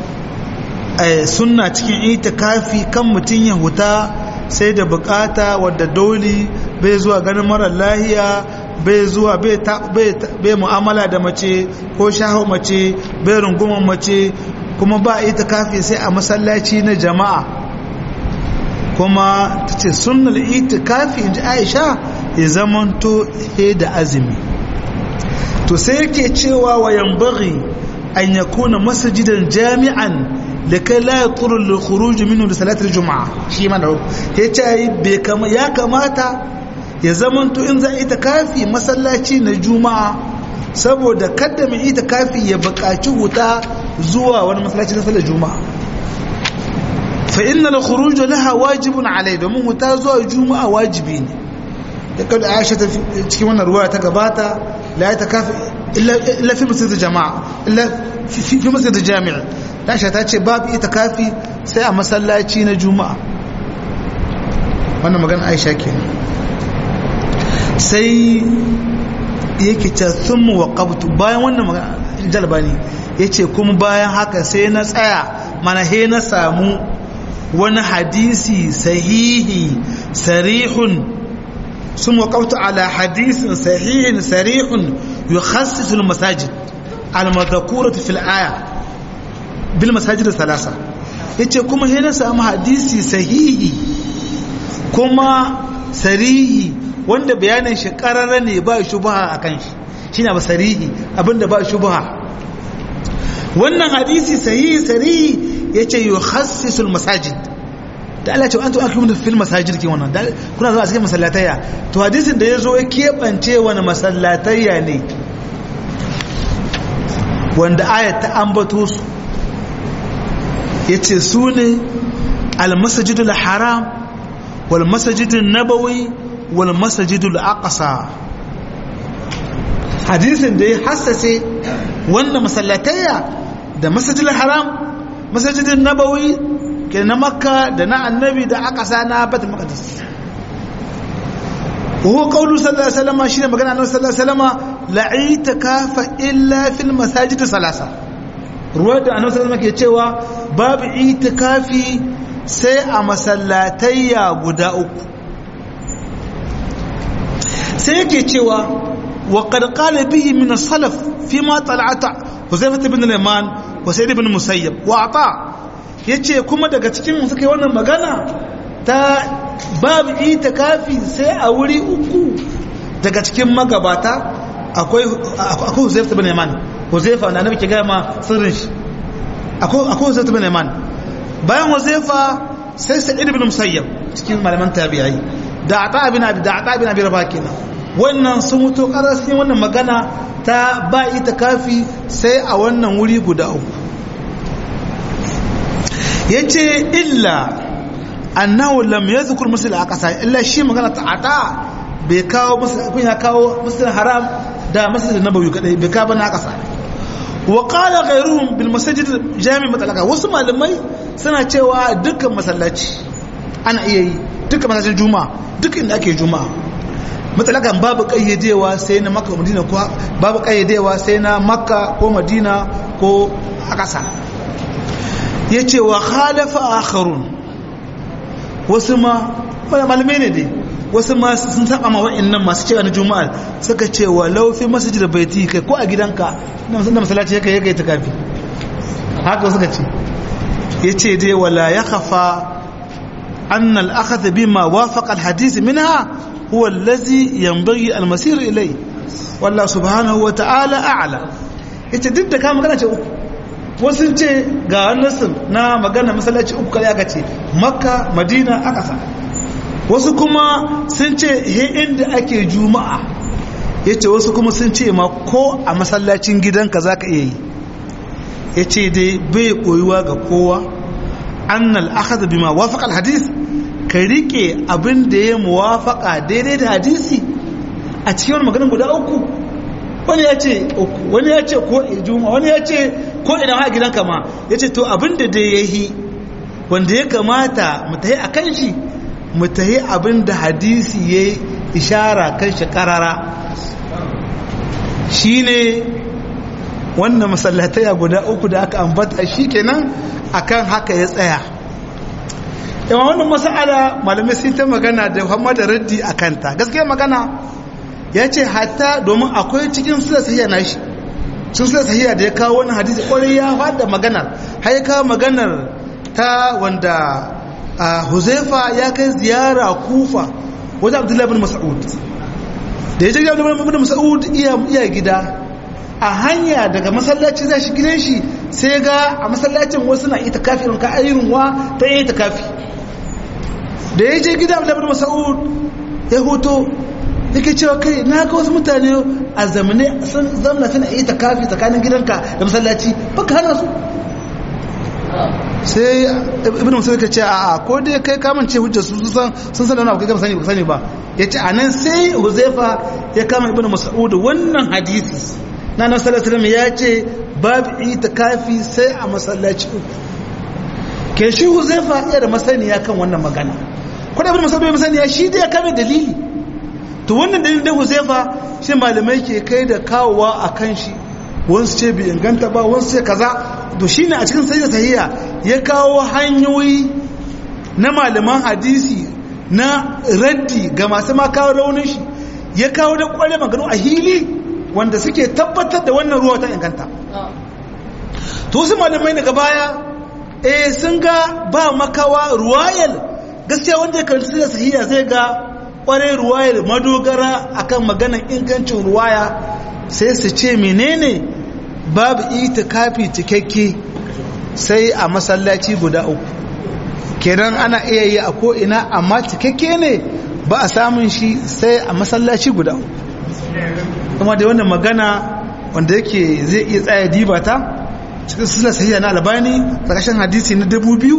sunna cikin itikafi kan mutum ya huta sai da bukata wadda dole bai zuwa ganin marar lahiya bai zuwa bai mu'amala da mace ko shaho mace bai runguman mace kuma ba itikafi sai a masallaci na jama'a kuma ta ce sunnal itikafi in ji aisha ya zamanto he da azumi to sai yake cewa wa yambaghi an yakuna masjidan jami'an likai la yatur lil khuruj minhu li salati al-jum'a shi ma da yace bai kama ya kamata ya zamanto in za a ita kafi masallaci na juma'a saboda kada mai ita kafi ya buƙaci huta zuwa wani masallaci na sallar juma'a fa inna al-khuruj laha wajibun alai domin huta zuwa juma'a wajibi ne da kada Aisha ta cikin wannan ruwaya ta gabata la ta kafi illa fi masjid jama'a illa fi masjid jami'a Aisha ta ce babu ita kafi sai a masallaci na juma'a wannan magana Aisha kenan sai yake ce sun mu waƙabtu bayan wannan jalbani ya ce kuma bayan haka sai na tsaya mana he na samu wani hadisi sahihi sarihun sun waƙabtu ala hadisin sahihin sarihun yi khassisul masajid almadakuratu fil aya bil masajid salasa ya ce kuma he na samu hadisi sahihi kuma sarihi wanda bayanin shi karara ne ba shubha a kan shi shi na basarihi abinda ba shubha wannan hadisi sahihi sarihi ya ce yi hassisul masajid da Allah ce an tuwa kuma fil masajid ke wannan kuna zuwa cikin masallatayya to hadisin da ya zo ya keɓance wani masallatayya ne wanda ayat ta ambato su ya ce su ne al-masajidul haram wal masajidun nabawi wal masajidul aqsa hadisin da ya hassase wannan masallatayya da masajidul haram masajidun nabawi ke na makka da na annabi da aqsa na batul maqdis wa huwa qawlu sallallahu alaihi wasallam shine magana annabi sallallahu alaihi wasallam la itikafa illa fil masajid salasa ruwa da annabi sallallahu alaihi wasallam ke cewa babu itikafi sai a masallatayya guda uku sai yake cewa wa qad qala bihi min as-salaf fi ma tal'ata Huzaifah ibn al-Yaman wa Sa'id ibn Musayyab wa Ata yace kuma daga cikin suka yi wannan magana ta babu itikafi sai a wuri uku daga cikin magabata akwai akwai Huzaifah ibn al-Yaman Huzaifah da annabi ke ga ma sirrin shi akwai akwai Huzaifah ibn al-Yaman bayan Huzaifah sai Sa'id ibn Musayyab cikin malaman tabi'ai da Ata ibn Abi da Ata ibn Abi Rabah kenan wannan sun mutu ƙarar sun wannan magana ta ba ita kafi sai a wannan wuri guda uku ya ce illa annahu lam ya zukur musul a ƙasa illa shi magana ta ata bai kawo musul ya kawo musul haram da musul da nabawi kadai bai kawo na ƙasa wa qala ghayruhum bil masajid jami matalaka wasu malamai suna cewa dukkan masallaci ana iya yi dukkan masallacin juma'a duk inda ake juma'a matsalakan babu kayyadewa sai na makka madina ko babu kayyadewa sai na makka ko madina ko a ƙasa ya ce wa khalafa akharun wasu ma wani malamai ne dai wasu ma sun saba ma wa'annan masu cewa na juma'a suka ce wa laufi masjid baiti kai ko a gidanka na musamman masallaci ya kai ya kai ta kafi haka suka ce ya ce dai wala ya khafa أن الأخذ بما وافق الحديث منها هو الذي ينبغي المسير إليه والله سبحانه وتعالى أعلى ita duk da ka magana ce uku wasu ce ga nasin na magana masallaci uku kare aka ce makka madina a ƙasa wasu kuma sun ce he inda ake juma'a ya ce wasu kuma sun ce ma ko a masallacin gidanka za ka iya yi ya ce dai bai koyuwa ga kowa annal akhadha bima wafaqa al hadith ka rike abin da ya muwafaka daidai da hadisi a cikin wani maganin guda uku wani ya ce uku wani ya ce ko ijuma wani ya ce ko ina ha gidan kama ya ce to abin da dai ya yi wanda ya kamata mu tahi a kan shi mu tahi abin da hadisi ya ishara kan shi karara shi ne wannan masallatai guda uku da aka ambata shi kenan akan haka ya tsaya yawan wannan masala malamai sun ta magana da Muhammad raddi a kanta gaskiya magana ya ce hatta domin akwai cikin sula sahiya na shi sun sula sahiya da ya kawo wani hadisi kwarai ya fada maganar har ya kawo maganar ta wanda huzaifa ya kai ziyara kufa wajen abdullahi bin mas'ud da ya je gidan ibn mas'ud iya iya gida a hanya daga masallaci za shi gidan shi sai ga a masallacin wasu na ita kafi irin ka ayyun wa ta yi ta kafi da ya je gidan ibn mas'ud ya hoto yake cewa kai na ga wasu mutane a zamane sun zamana suna yi ta kafi tsakanin gidanka da masallaci baka hana su sai ibn musa ka ce a ko dai kai kamance hujjar su sun sun san da kai kama sani ba sani ba yace anan sai huzaifa ya kama ibn mas'ud wannan hadisi na nan sallallahu alaihi ya ce babu itikafi sai a masallaci uku ke shi huzaifa ya da masaniya kan wannan magana ko da ibn mas'ud ya masaniya shi dai ya kame dalili to wannan dalilin da huzaifa shi malamai ke kai da kawowa akan shi wasu ce bai inganta ba wasu ce kaza to shine a cikin sayyid tahiyya ya kawo hanyoyi na malaman hadisi na raddi ga masu ma kawo raunin shi ya kawo da kware maganu a hili wanda suke tabbatar da wannan ruwa ta inganta to wasu malamai daga baya eh sun ga ba makawa ruwayal gaskiya wanda ya karanta sayyid tahiyya zai ga kware ruwayal madogara akan maganar ingancin ruwaya sai su ce menene babu itikafi cikakke sai a masallaci guda uku kenan ana iya yi a ko'ina amma cikakke ne ba a samun shi sai a masallaci guda uku kuma da wannan magana wanda yake zai iya tsaya diba ta cikin sila sahiya na albani tsakashin hadisi na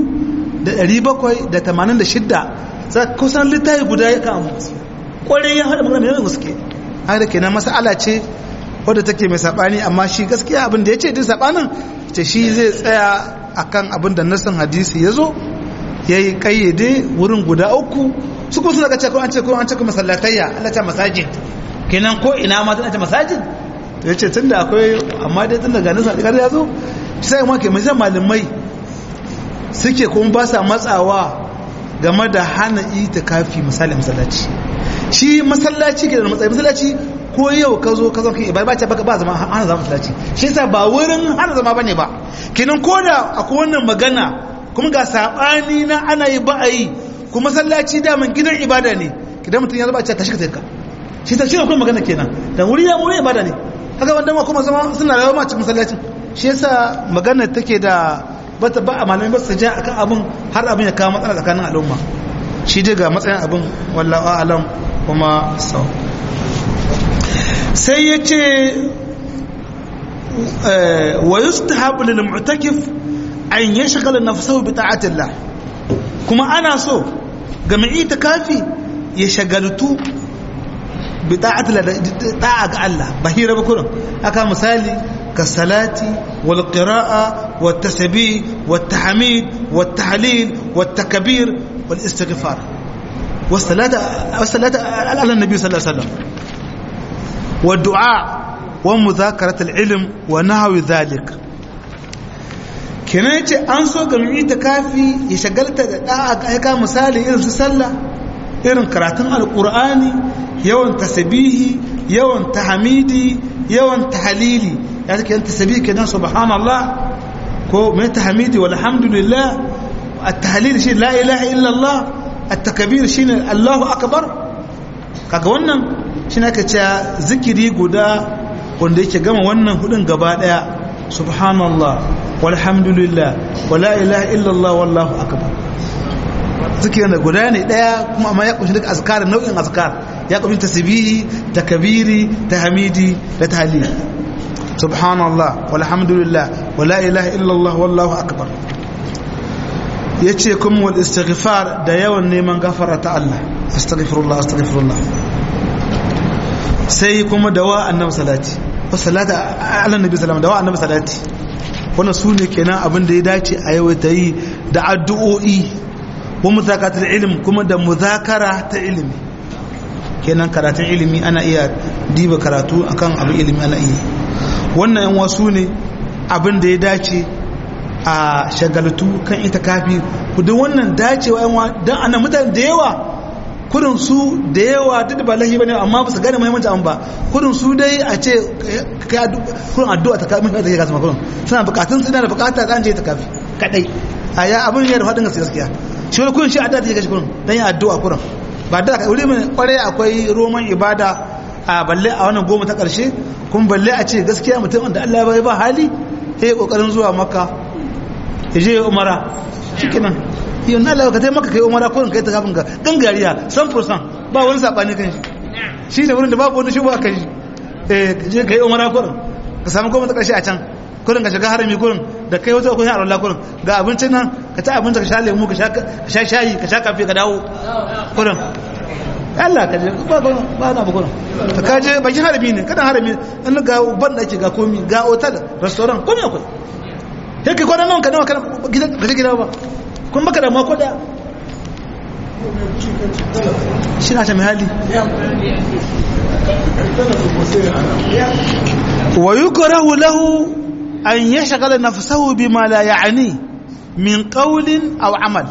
2786 za kusan littafi guda ya kama kwarai ya haɗa magana mai gaske haka kenan masala ce wadda take mai saɓani amma shi gaskiya abin da ya ce din saɓanin ce shi zai tsaya akan abin da nassin hadisi ya zo ya yi ƙayyade wurin guda uku su kuma suna ce ko an ce ko an ce ko masallatayya Allah ta masajid kenan ko ina ma tana ce masajid to ya ce tun da akwai amma dai tun da ganin sa ya zo sai ma ke mai malamai suke kuma ba sa matsawa game da hana itikafi misali masallaci shi masallaci ke da matsayi masallaci ko yau ka zo ka zo ka ibada ba ce baka ba zama hana zama masallaci shi yasa ba wurin hana zama bane ba kenan ko da akwai wannan magana kuma ga sabani na ana yi ba a yi kuma masallaci da man gidan ibada ne kidan mutum ya zaba ce tashi ka tafi ka shi ta shi akwai magana kenan dan wuri ya wuri ibada ne kaga wanda ma kuma zama suna rayuwa ma cikin masallacin shi yasa magana take da bata ba a malamai ba su ja akan abin har abin ya kawo matsala tsakanin al'umma shi dai ga matsayin abin wallahu a'lam kuma sau sai ya ce wa yustahabu lil mu'takif an yashghala nafsahu bi ta'atillah kuma ana so ga mai itikafi ya shagaltu bi ta'atillah da'a ga Allah bahira ba kullum aka misali ka salati wal qira'a wat tasbih wat tahmid wat tahlil wat takbir wal istighfar والصلاة والصلاة على النبي صلى الله عليه وسلم والدعاء ومذاكرة العلم ونحو ذلك kenan yace an so ga mai kafi ya shagalta da da'a ga ka misali irin su sallah irin karatun alqur'ani yawan tasbihi yawan tahmidi yawan tahlili ya take yan tasbihi kenan subhanallah ko mai tahmidi walhamdulillah at-tahlil shi la ilaha illa Allah at-takbir shine Allahu akbar kaga wannan shine aka ce zikiri guda wanda yake gama wannan hudun gaba daya subhanallah walhamdulillah wala ilaha illallah wallahu akbar zikirin da guda ne daya kuma amma ya kunshi duka azkar nau'in azkar ya kunshi tasbihi takbiri tahmidi da tahlil subhanallah walhamdulillah wala ilaha illallah wallahu akbar yace kuma wal istighfar da yawan neman gafara ta Allah astaghfirullah astaghfirullah sai kuma dawa annabi salati wasalata ala nabi sallam dawa annabi salati wannan su ne kenan abin da ya dace a yau ta yi da addu'o'i wa muzakatul ilm kuma da muzakara ta ilimi kenan karatun ilimi ana iya diba karatu akan abin ilimi ana iya wannan yan wasu ne abin da ya dace a shagaltu kan ita kafi duk wannan dacewa yan dan ana mutane da yawa kudin su da yawa duk da ba lahi bane amma ba su gane muhimmanci an ba kudin su dai a ce kudin addu'a ta kafin da ke kasa kudin suna bukatun suna da bukata da an je ta kafi kadai a ya abin ya da faɗin gaskiya gaskiya shi wani kudin shi addu'a ta ke kashi kudin don yin addu'a kudin ba da ka wuri mai kwarai akwai roman ibada a balle a wannan goma ta ƙarshe kuma balle a ce gaskiya mutum da Allah bai ba hali ya yi ƙoƙarin zuwa maka ya je ya umara shi kenan yau na Allah ka tai maka kai umara ko kai ta kafin ka gangariya san fursan ba wani saɓani kan shi shi ne wurin da babu wani shubu a kan shi eh je ka yi umara kurin ka samu goma ta ƙarshe a can kurin ka shiga harami kurin da kai wata kurin alwala kurin ga abincin nan ka ci abinci ka sha lemu ka sha shayi ka sha kafe ka dawo kurin Allah ka je ba ba na ba kurin ka kaje bakin harami ne kadan harami an ga ban da ake ga komi ga hotel restaurant komi akwai sai kai kwanan nan ka nawa ka je gida ba kun baka da mako da shi na ta mai hali wa yukrahu lahu an yashghala nafsahu bima la ya'ni min qawlin aw amal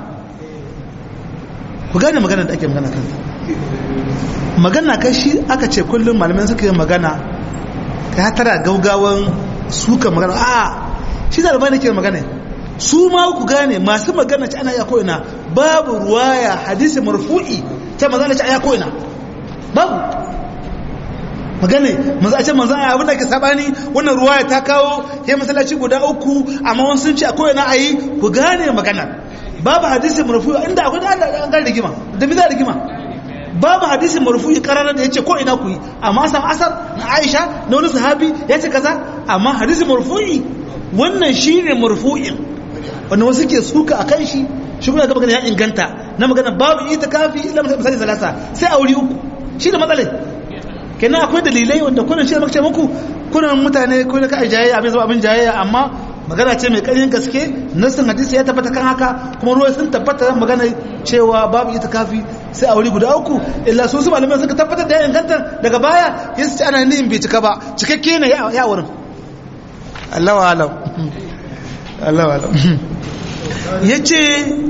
ku gane magana da ake magana kan magana kai shi aka ce kullum malamai suka yi magana ka tara gaugawan suka magana a shi da albani ke magana su ma ku gane masu magana ci ana ya ko'ina babu ruwaya hadisi marfu'i ta magana ci a ya ko'ina babu magana maza a ce maza a abin da ke sabani wannan ruwaya ta kawo ya masallaci guda uku amma wani sun ce a ko'ina a yi ku gane magana babu hadisi marfu'i inda akwai da an gane rigima da bi za rigima babu hadisi marfu'i kararar da yace ko ina ku yi amma san asar na Aisha na wani sahabi ya ce kaza amma hadisi marfu'i wannan shine marfu'in wanda wasu ke suka akan shi shi kuma ga magana ya inganta na magana babu itikafi illa misali salasa sai aure uku shi da matsalai kenan akwai dalilai wanda kullun shi da muka ce muku kullun mutane ko da kai jayayya abin zama abin jayayya amma magana ce mai ƙarfin gaske nassin hadisi ya tabbata kan haka kuma ruwa sun tabbata magana cewa babu itikafi sai a wuri guda uku illa su su malamai suka tabbatar da ya inganta daga baya ya su ci ana nihin bai cika ba cikakke ne ya wurin Allah wa alam Allah wa alam ya ce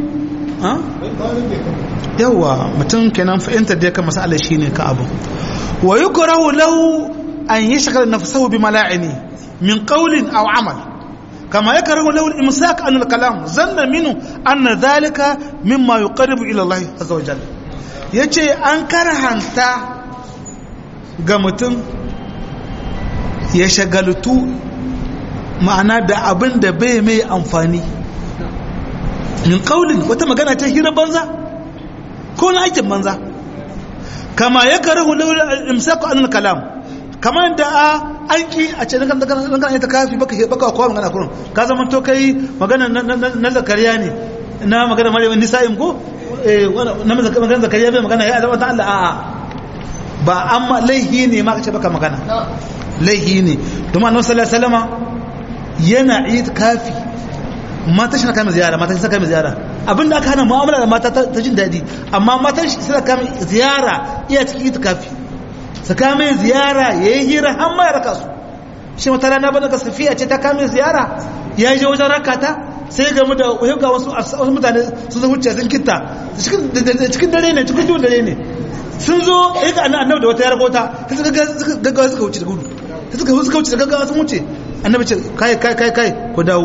yawa mutum kenan fahimtar da ya kan masala shi ne ka abu wa yi kurahu lahu an yi shakar nafsahu bi mala'ini min qawlin aw amal كما يكره له الإمساك عن الكلام ظن منه أن ذلك مما يقرب إلى الله عز وجل yace an karhanta ga mutum ya shagaltu ma'ana da abin da bai mai amfani min kaulin wata magana ta hira banza ko na aikin banza kama ya karahu lawal imsaku an kalam kamar da a an ki a ce nan kan ta kafi baka baka kowa magana kurun ka zama to kai magana na zakariya ne na magana maryam nisa'im ko eh na magana zakariya bai magana ya zama ta Allah a'a ba amma laihi ne ma kace baka magana laihi ne domin annabi sallallahu alaihi wasallama yana id kafi mata shi na kama ziyara mata shi kama ziyara abinda aka hana mu'amala da mata ta jin daɗi amma matan shi suna kama ziyara iya cikin itikafi su kama ziyara ya yi hira har ma ya raka su shi wata rana bane ga safiya ce ta kama ziyara ya je wajen raka ta sai ga mu da ga wasu wasu mutane su zo wuce sun kitta cikin dare ne cikin duhun dare ne sun zo ya ga annabi da wata ya rakota ta suka gaggawa suka wuce da gudu ta suka suka wuce da gaggawa sun wuce annabi ce kai kai kai kai ku dawo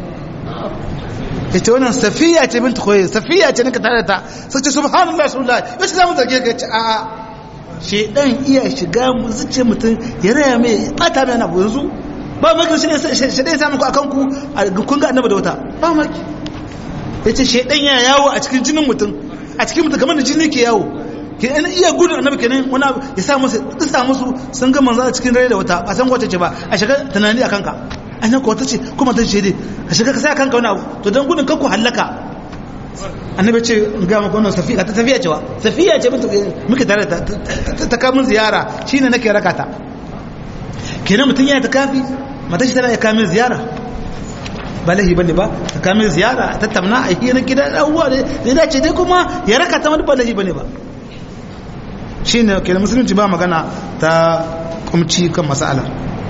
ita wannan safiya ce binta koyi safiya ce nika tare ta sai ce subhanallah subhanallah yau ce za mu zarge ka ce a'a shedan iya shiga mu zuce mutum ya raya mai bata mai abu yanzu ba maki shi shedan ya samu ku akan ku kun ga annabi da wata ba maki yace shedan ya yawo a cikin jinin mutum a cikin mutum kamar da jini ke yawo ke an iya gudun annabi kenan wani ya sa musu tsisa musu sun ga manzo a cikin rai da wata a san wace ce ba a shiga tunani akan ka annan ko wata ce kuma ta ce dai ka shiga ka sai kanka wani abu to don gudun kanku hallaka annabi ce in ga maka wannan safiya ta tafiya cewa safiya ce muke tare ta ta kamun ziyara shine nake raka ta kenan mutum yana ta kafi mata shi tana ya kamin ziyara ba lahi bane ba ta kamin ziyara a tattauna a hira gida abubuwa da ya dace dai kuma ya raka ta wani ba lahi bane ba shine kenan musulunci ba magana ta kumci kan mas'ala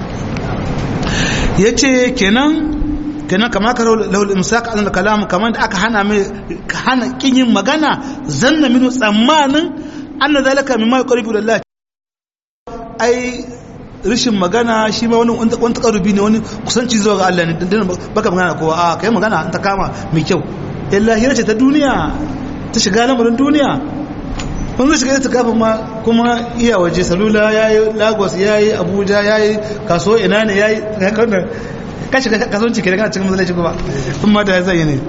ya ce kenan kenan kama ka lahul imsak an kalam kamar da aka hana mai hana kin yin magana zanna minu tsammanin anna zalika mimma yuqribu lillah ai rishin magana shi ma wani wani takarubi ne wani kusanci zuwa ga Allah ne dan baka magana kowa a kai magana ta kama mai kyau illa hira ce ta duniya ta shiga lamarin duniya kun zai shiga itikafin ma kuma iya waje salula ya yi lagos ya yi abuja ya yi kaso ina ne ya yi ka shiga kasuwanci ke da kana cikin matsalaci kuma kuma da zai yi ne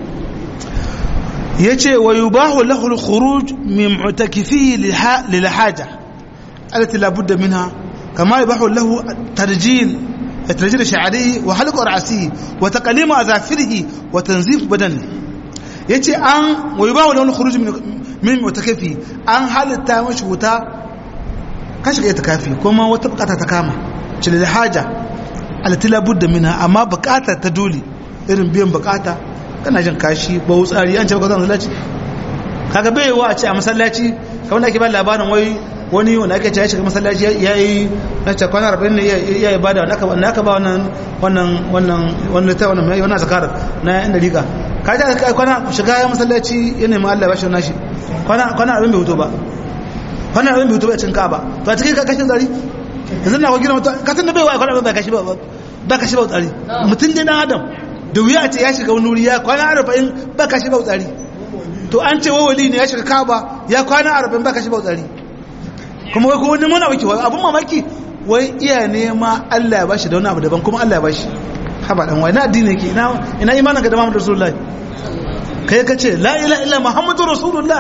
ya ce wa yi bahu lahul khuruj min mutakifi lil haja alati labudda minha kama yi bahu lahu tarjil tarjil sha'ari wa halqa ra'si wa taqlim azafirihi wa tanzif badani yace an wa yi bahu lahul khuruj min mutakafi an halitta mashi wuta ka shiga itikafi kuma wata bukata ta kama cile da haja alatila budda mina amma bukata ta dole irin biyan bukata kana jin kashi ba wutsari an ce baka zan masallaci kaga bai wa a ce a masallaci kamar da ake ba labarin wai wani wanda ake ce ya shiga masallaci ya yi na ce kwana arba'in ne ya yi bada wanda aka ba wannan wannan wannan wannan ta wannan wannan zakarar na yan dariƙa ka ji kwana shiga ya masallaci ya nemi Allah ba shi nashi kwana kwana abin bai hutu ba kwana abin bai hutu ba cin ka ba to a cikin kashin tsari yanzu na gina mutum ka san da bai wa kwana abin ba kashi ba ba kashi ba tsari mutum dai dan adam da wuya a ce ya shiga wani wuri ya kwana arba'in ba kashi ba tsari to an ce wawali ne ya shiga kaba ya kwana arba'in ba kashi ba tsari kuma wai ko wani muna maki wai abun mamaki wai iya nema Allah ya bashi da wani abu daban kuma Allah ya bashi haba dan wai na addini yake ina ina imanin ka da Muhammadu Rasulullahi kai ka ce la ila illa muhammadu rasulullah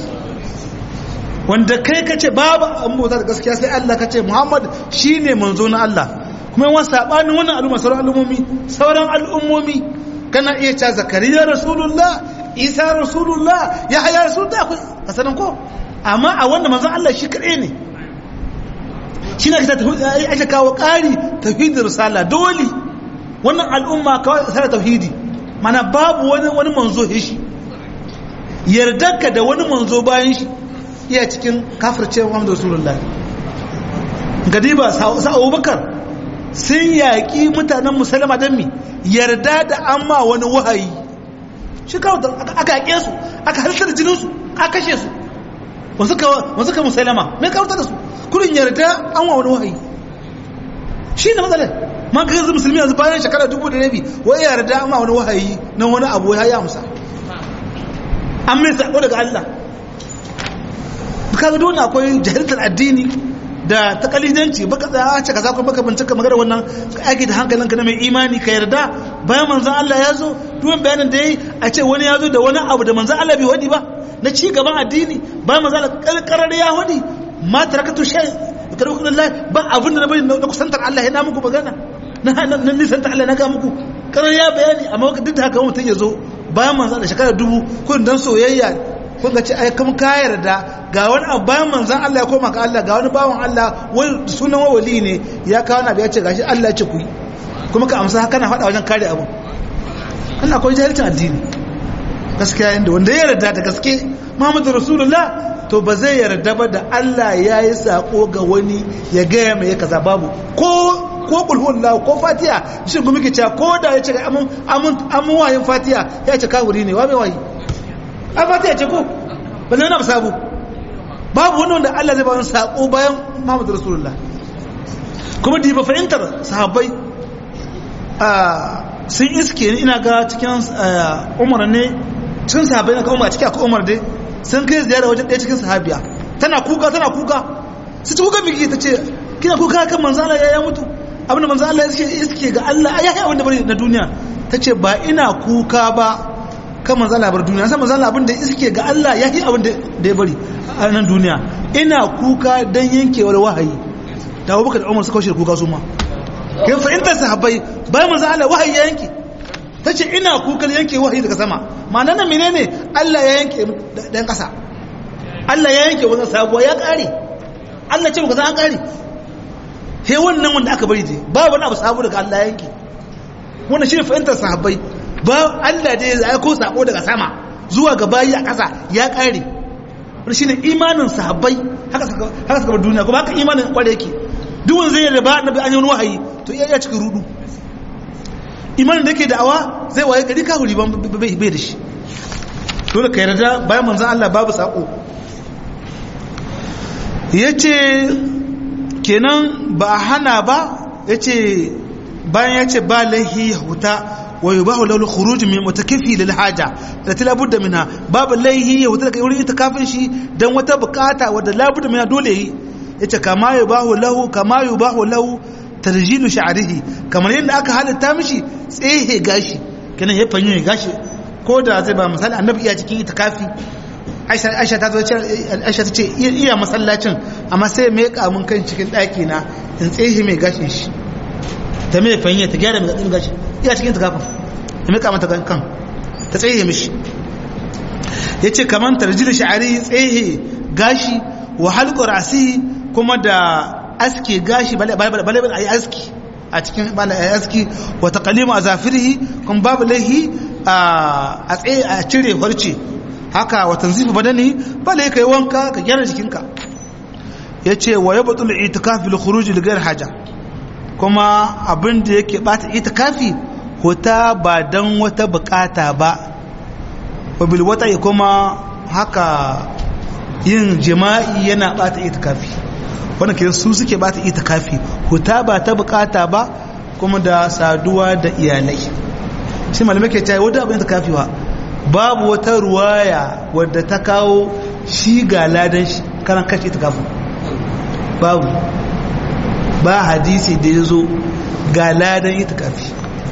wanda kai ka ce babu an bauta da gaskiya sai Allah ka ce muhammad shine manzo na Allah kuma yawan sabanin wannan al'umma sauran al'ummomi sauran al'ummomi kana iya cewa zakariya rasulullah isa rasulullah ya haya rasulullah ka sanan ko amma a wannan manzo Allah shi kadai ne shi ne ka ake kawo ƙari tauhidin risala dole wannan al'umma kawai sai tauhidi mana babu wani wani manzo shi yardarka da wani manzo bayan shi iya cikin kafircewa Muhammadu Rasulullah gadiba sa Abubakar sun yaƙi mutanen musulma don mi yarda da amma wani wahayi shi kawo aka yaƙe su aka halittar jinin su aka kashe su wasu ka musulma mai kawo da su kudin yarda an wa wani wahayi shi ne matsalar man ka yanzu musulmi yanzu bayan shekara dubu da rabi wai yarda amma wani wahayi na wani abu ya yi amsa an mai sako daga Allah kaga dole akwai jahiltar addini da takalidanci baka tsaya a ce kaza ko baka bincika magana wannan aiki da hankalinka na mai imani ka yarda bayan manzon Allah ya zo duwan bayanin da yayi a ce wani ya zo da wani abu da manzon Allah bai wadi ba na ci gaban addini bayan manzon Allah karkarar ya wadi ma tarakatu shay tarakatu Allah ba abin da na bari na kusantar Allah yana muku magana na nisan ta Allah na ga muku karar ya bayani amma duk da haka mutum ya zo bayan manzan da shekara dubu kun dan soyayya kun ga ce ai kam ka yarda ga wani abu bayan manzan Allah ya koma ga Allah ga wani bawan Allah wani sunan wali ne ya kawo na ya ce gashi Allah ya ce ku yi kuma ka amsa kana faɗa wajen kare abu kana akwai jahilcin addini gaskiya inda wanda ya yarda da gaske Muhammadu Rasulullah to ba zai yarda ba da Allah ya yi sako ga wani ya gaya mai ya kaza babu ko ko kulhullahu ko fatiha shi kuma muke cewa ko da ya ce amun amun amun wayin fatiha ya ce kafiri ne wa mai wayi a fatiha ce ko ba zai na sabu babu wani wanda Allah zai ba wani sako bayan Muhammad Rasulullah kuma da ba fahimtar sahabbai sun iske ni ina ga cikin umar ne cikin sahabbai na ka umar cikin akwai umar dai sun kai ziyara wajen ɗaya cikin sahabiya tana kuka tana kuka su ci kuka biki ta ce kina kuka kan manzo Allah ya mutu abinda manzo Allah iske iske ga Allah ya yi abinda bari na duniya ta ce ba ina kuka ba kan manzo Allah bar duniya sai manzo Allah abinda iske ga Allah ya yi abinda da ya bari a nan duniya ina kuka dan yankewar wahayi da Abubakar da Umar suka kaushe kuka su ma kin fahimtar sahabbai bayan manzo Allah wahayi ya yanke tace ina kukan yanke wahayi daga sama ma'ana nan menene Allah ya yanke dan kasa Allah ya yanke wannan sabuwa ya kare Allah ce baka san an kare he wannan wanda aka bari je ba wani abu sabu daga Allah ya yanke wannan shine fahimtar sahabbai ba Allah dai ya aiko sako daga sama zuwa ga bayi a kasa ya kare wannan shine imanin sahabbai haka suka haka suka bar duniya kuma haka imanin kware yake duk wanda zai yarda annabi an yi wani wahayi to iya cikin rudu imanin da yake da'awa zai waye gari ka huri bai da shi dole ka yarda bayan manzan Allah babu sako yace kenan ba hana ba yace bayan yace ba lahi huta wa yubahu lahu khuruj min mutakifi lil haja da la budda minha babu laihi ya wuta daga wurin itikafin shi dan wata bukata wadda la budda minha dole yi yace kama yubahu lahu kama yubahu lahu tarjilu sha'rihi kamar yadda aka halatta mishi tsehe gashi kenan ya fanyo gashi ko da zai ba misali annabi iya cikin itikafi aisha ta zo aisha ta ce iya masallacin amma sai mai kamun kan cikin ɗaki na in tsehe mai gashin shi ta mai fanye ta gyara mai gashi iya cikin tukafin ya mai kamata kan ta tsehe mishi ya ce kamar tarjil sha'ari tsehe gashi wa halƙar asi kuma da aske gashi bale a yi aski a cikin bala a aski wata kalima a zafirhi kuma babu laihi a tsaye a cire farce haka watan zifi badani bale ka yi wanka ka gyara jikinka ya ce wa ya batul itikafi da khuruji ligar haja kuma abin da yake bata itikafi hota ba don wata bukata ba wabil wata ya kuma haka yin jima'i yana bata itikafi wanda ke su suke bata itikafi hota ba ta bukata ba kuma da saduwa da iyalai shi malamai ke cewa wadda abin itikafi wa babu wata ruwaya wadda ta kawo shi ga ladan shi karan kashi itikafin babu ba hadisi da ya zo ga ladan itikafi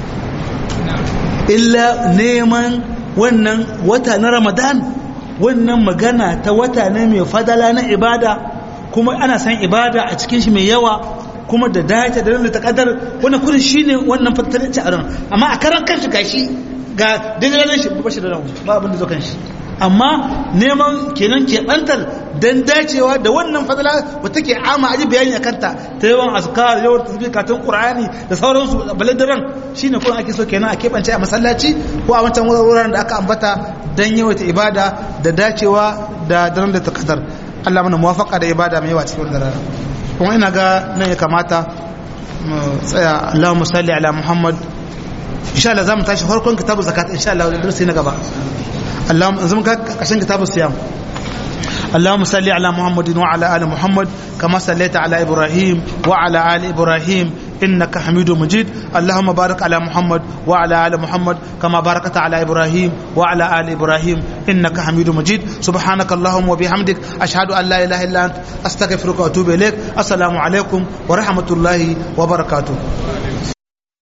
illa neman wannan wata na ramadan wannan magana ta wata ne mai fadala na ibada kuma ana san ibada a cikin shi mai yawa kuma da dace da ta kadar wannan kudin shine wannan fatalanci a ran amma a karan kanshi gashi ga daidai shi ba shi da ran ba abin da zo kanshi amma neman kenan keɓantar don dacewa da wannan fadala wata ke ama aji bayani a kanta ta yawan azkar yawan tasbih katon qur'ani da sauransu balle da ran shine kuma ake so kenan a keɓance a masallaci ko a wancan wuraren da aka ambata don yawaita ibada da dacewa da daren da ta kadar Allah mana muwafaka da ibada mai yawa cikin wannan rana kuma ina ga nan ya kamata mu tsaya Allahumma salli ala Muhammad insha Allah zamu tashi farkon kitabu zakat insha Allah da darasi na gaba اللهم زمك عشان كتاب الصيام اللهم صل على محمد وعلى ال محمد كما صليت على ابراهيم وعلى ال ابراهيم انك حميد مجيد اللهم بارك على محمد وعلى ال محمد كما باركت على ابراهيم وعلى ال ابراهيم انك حميد مجيد سبحانك اللهم وبحمدك اشهد ان لا اله الا انت استغفرك واتوب اليك السلام عليكم ورحمه الله وبركاته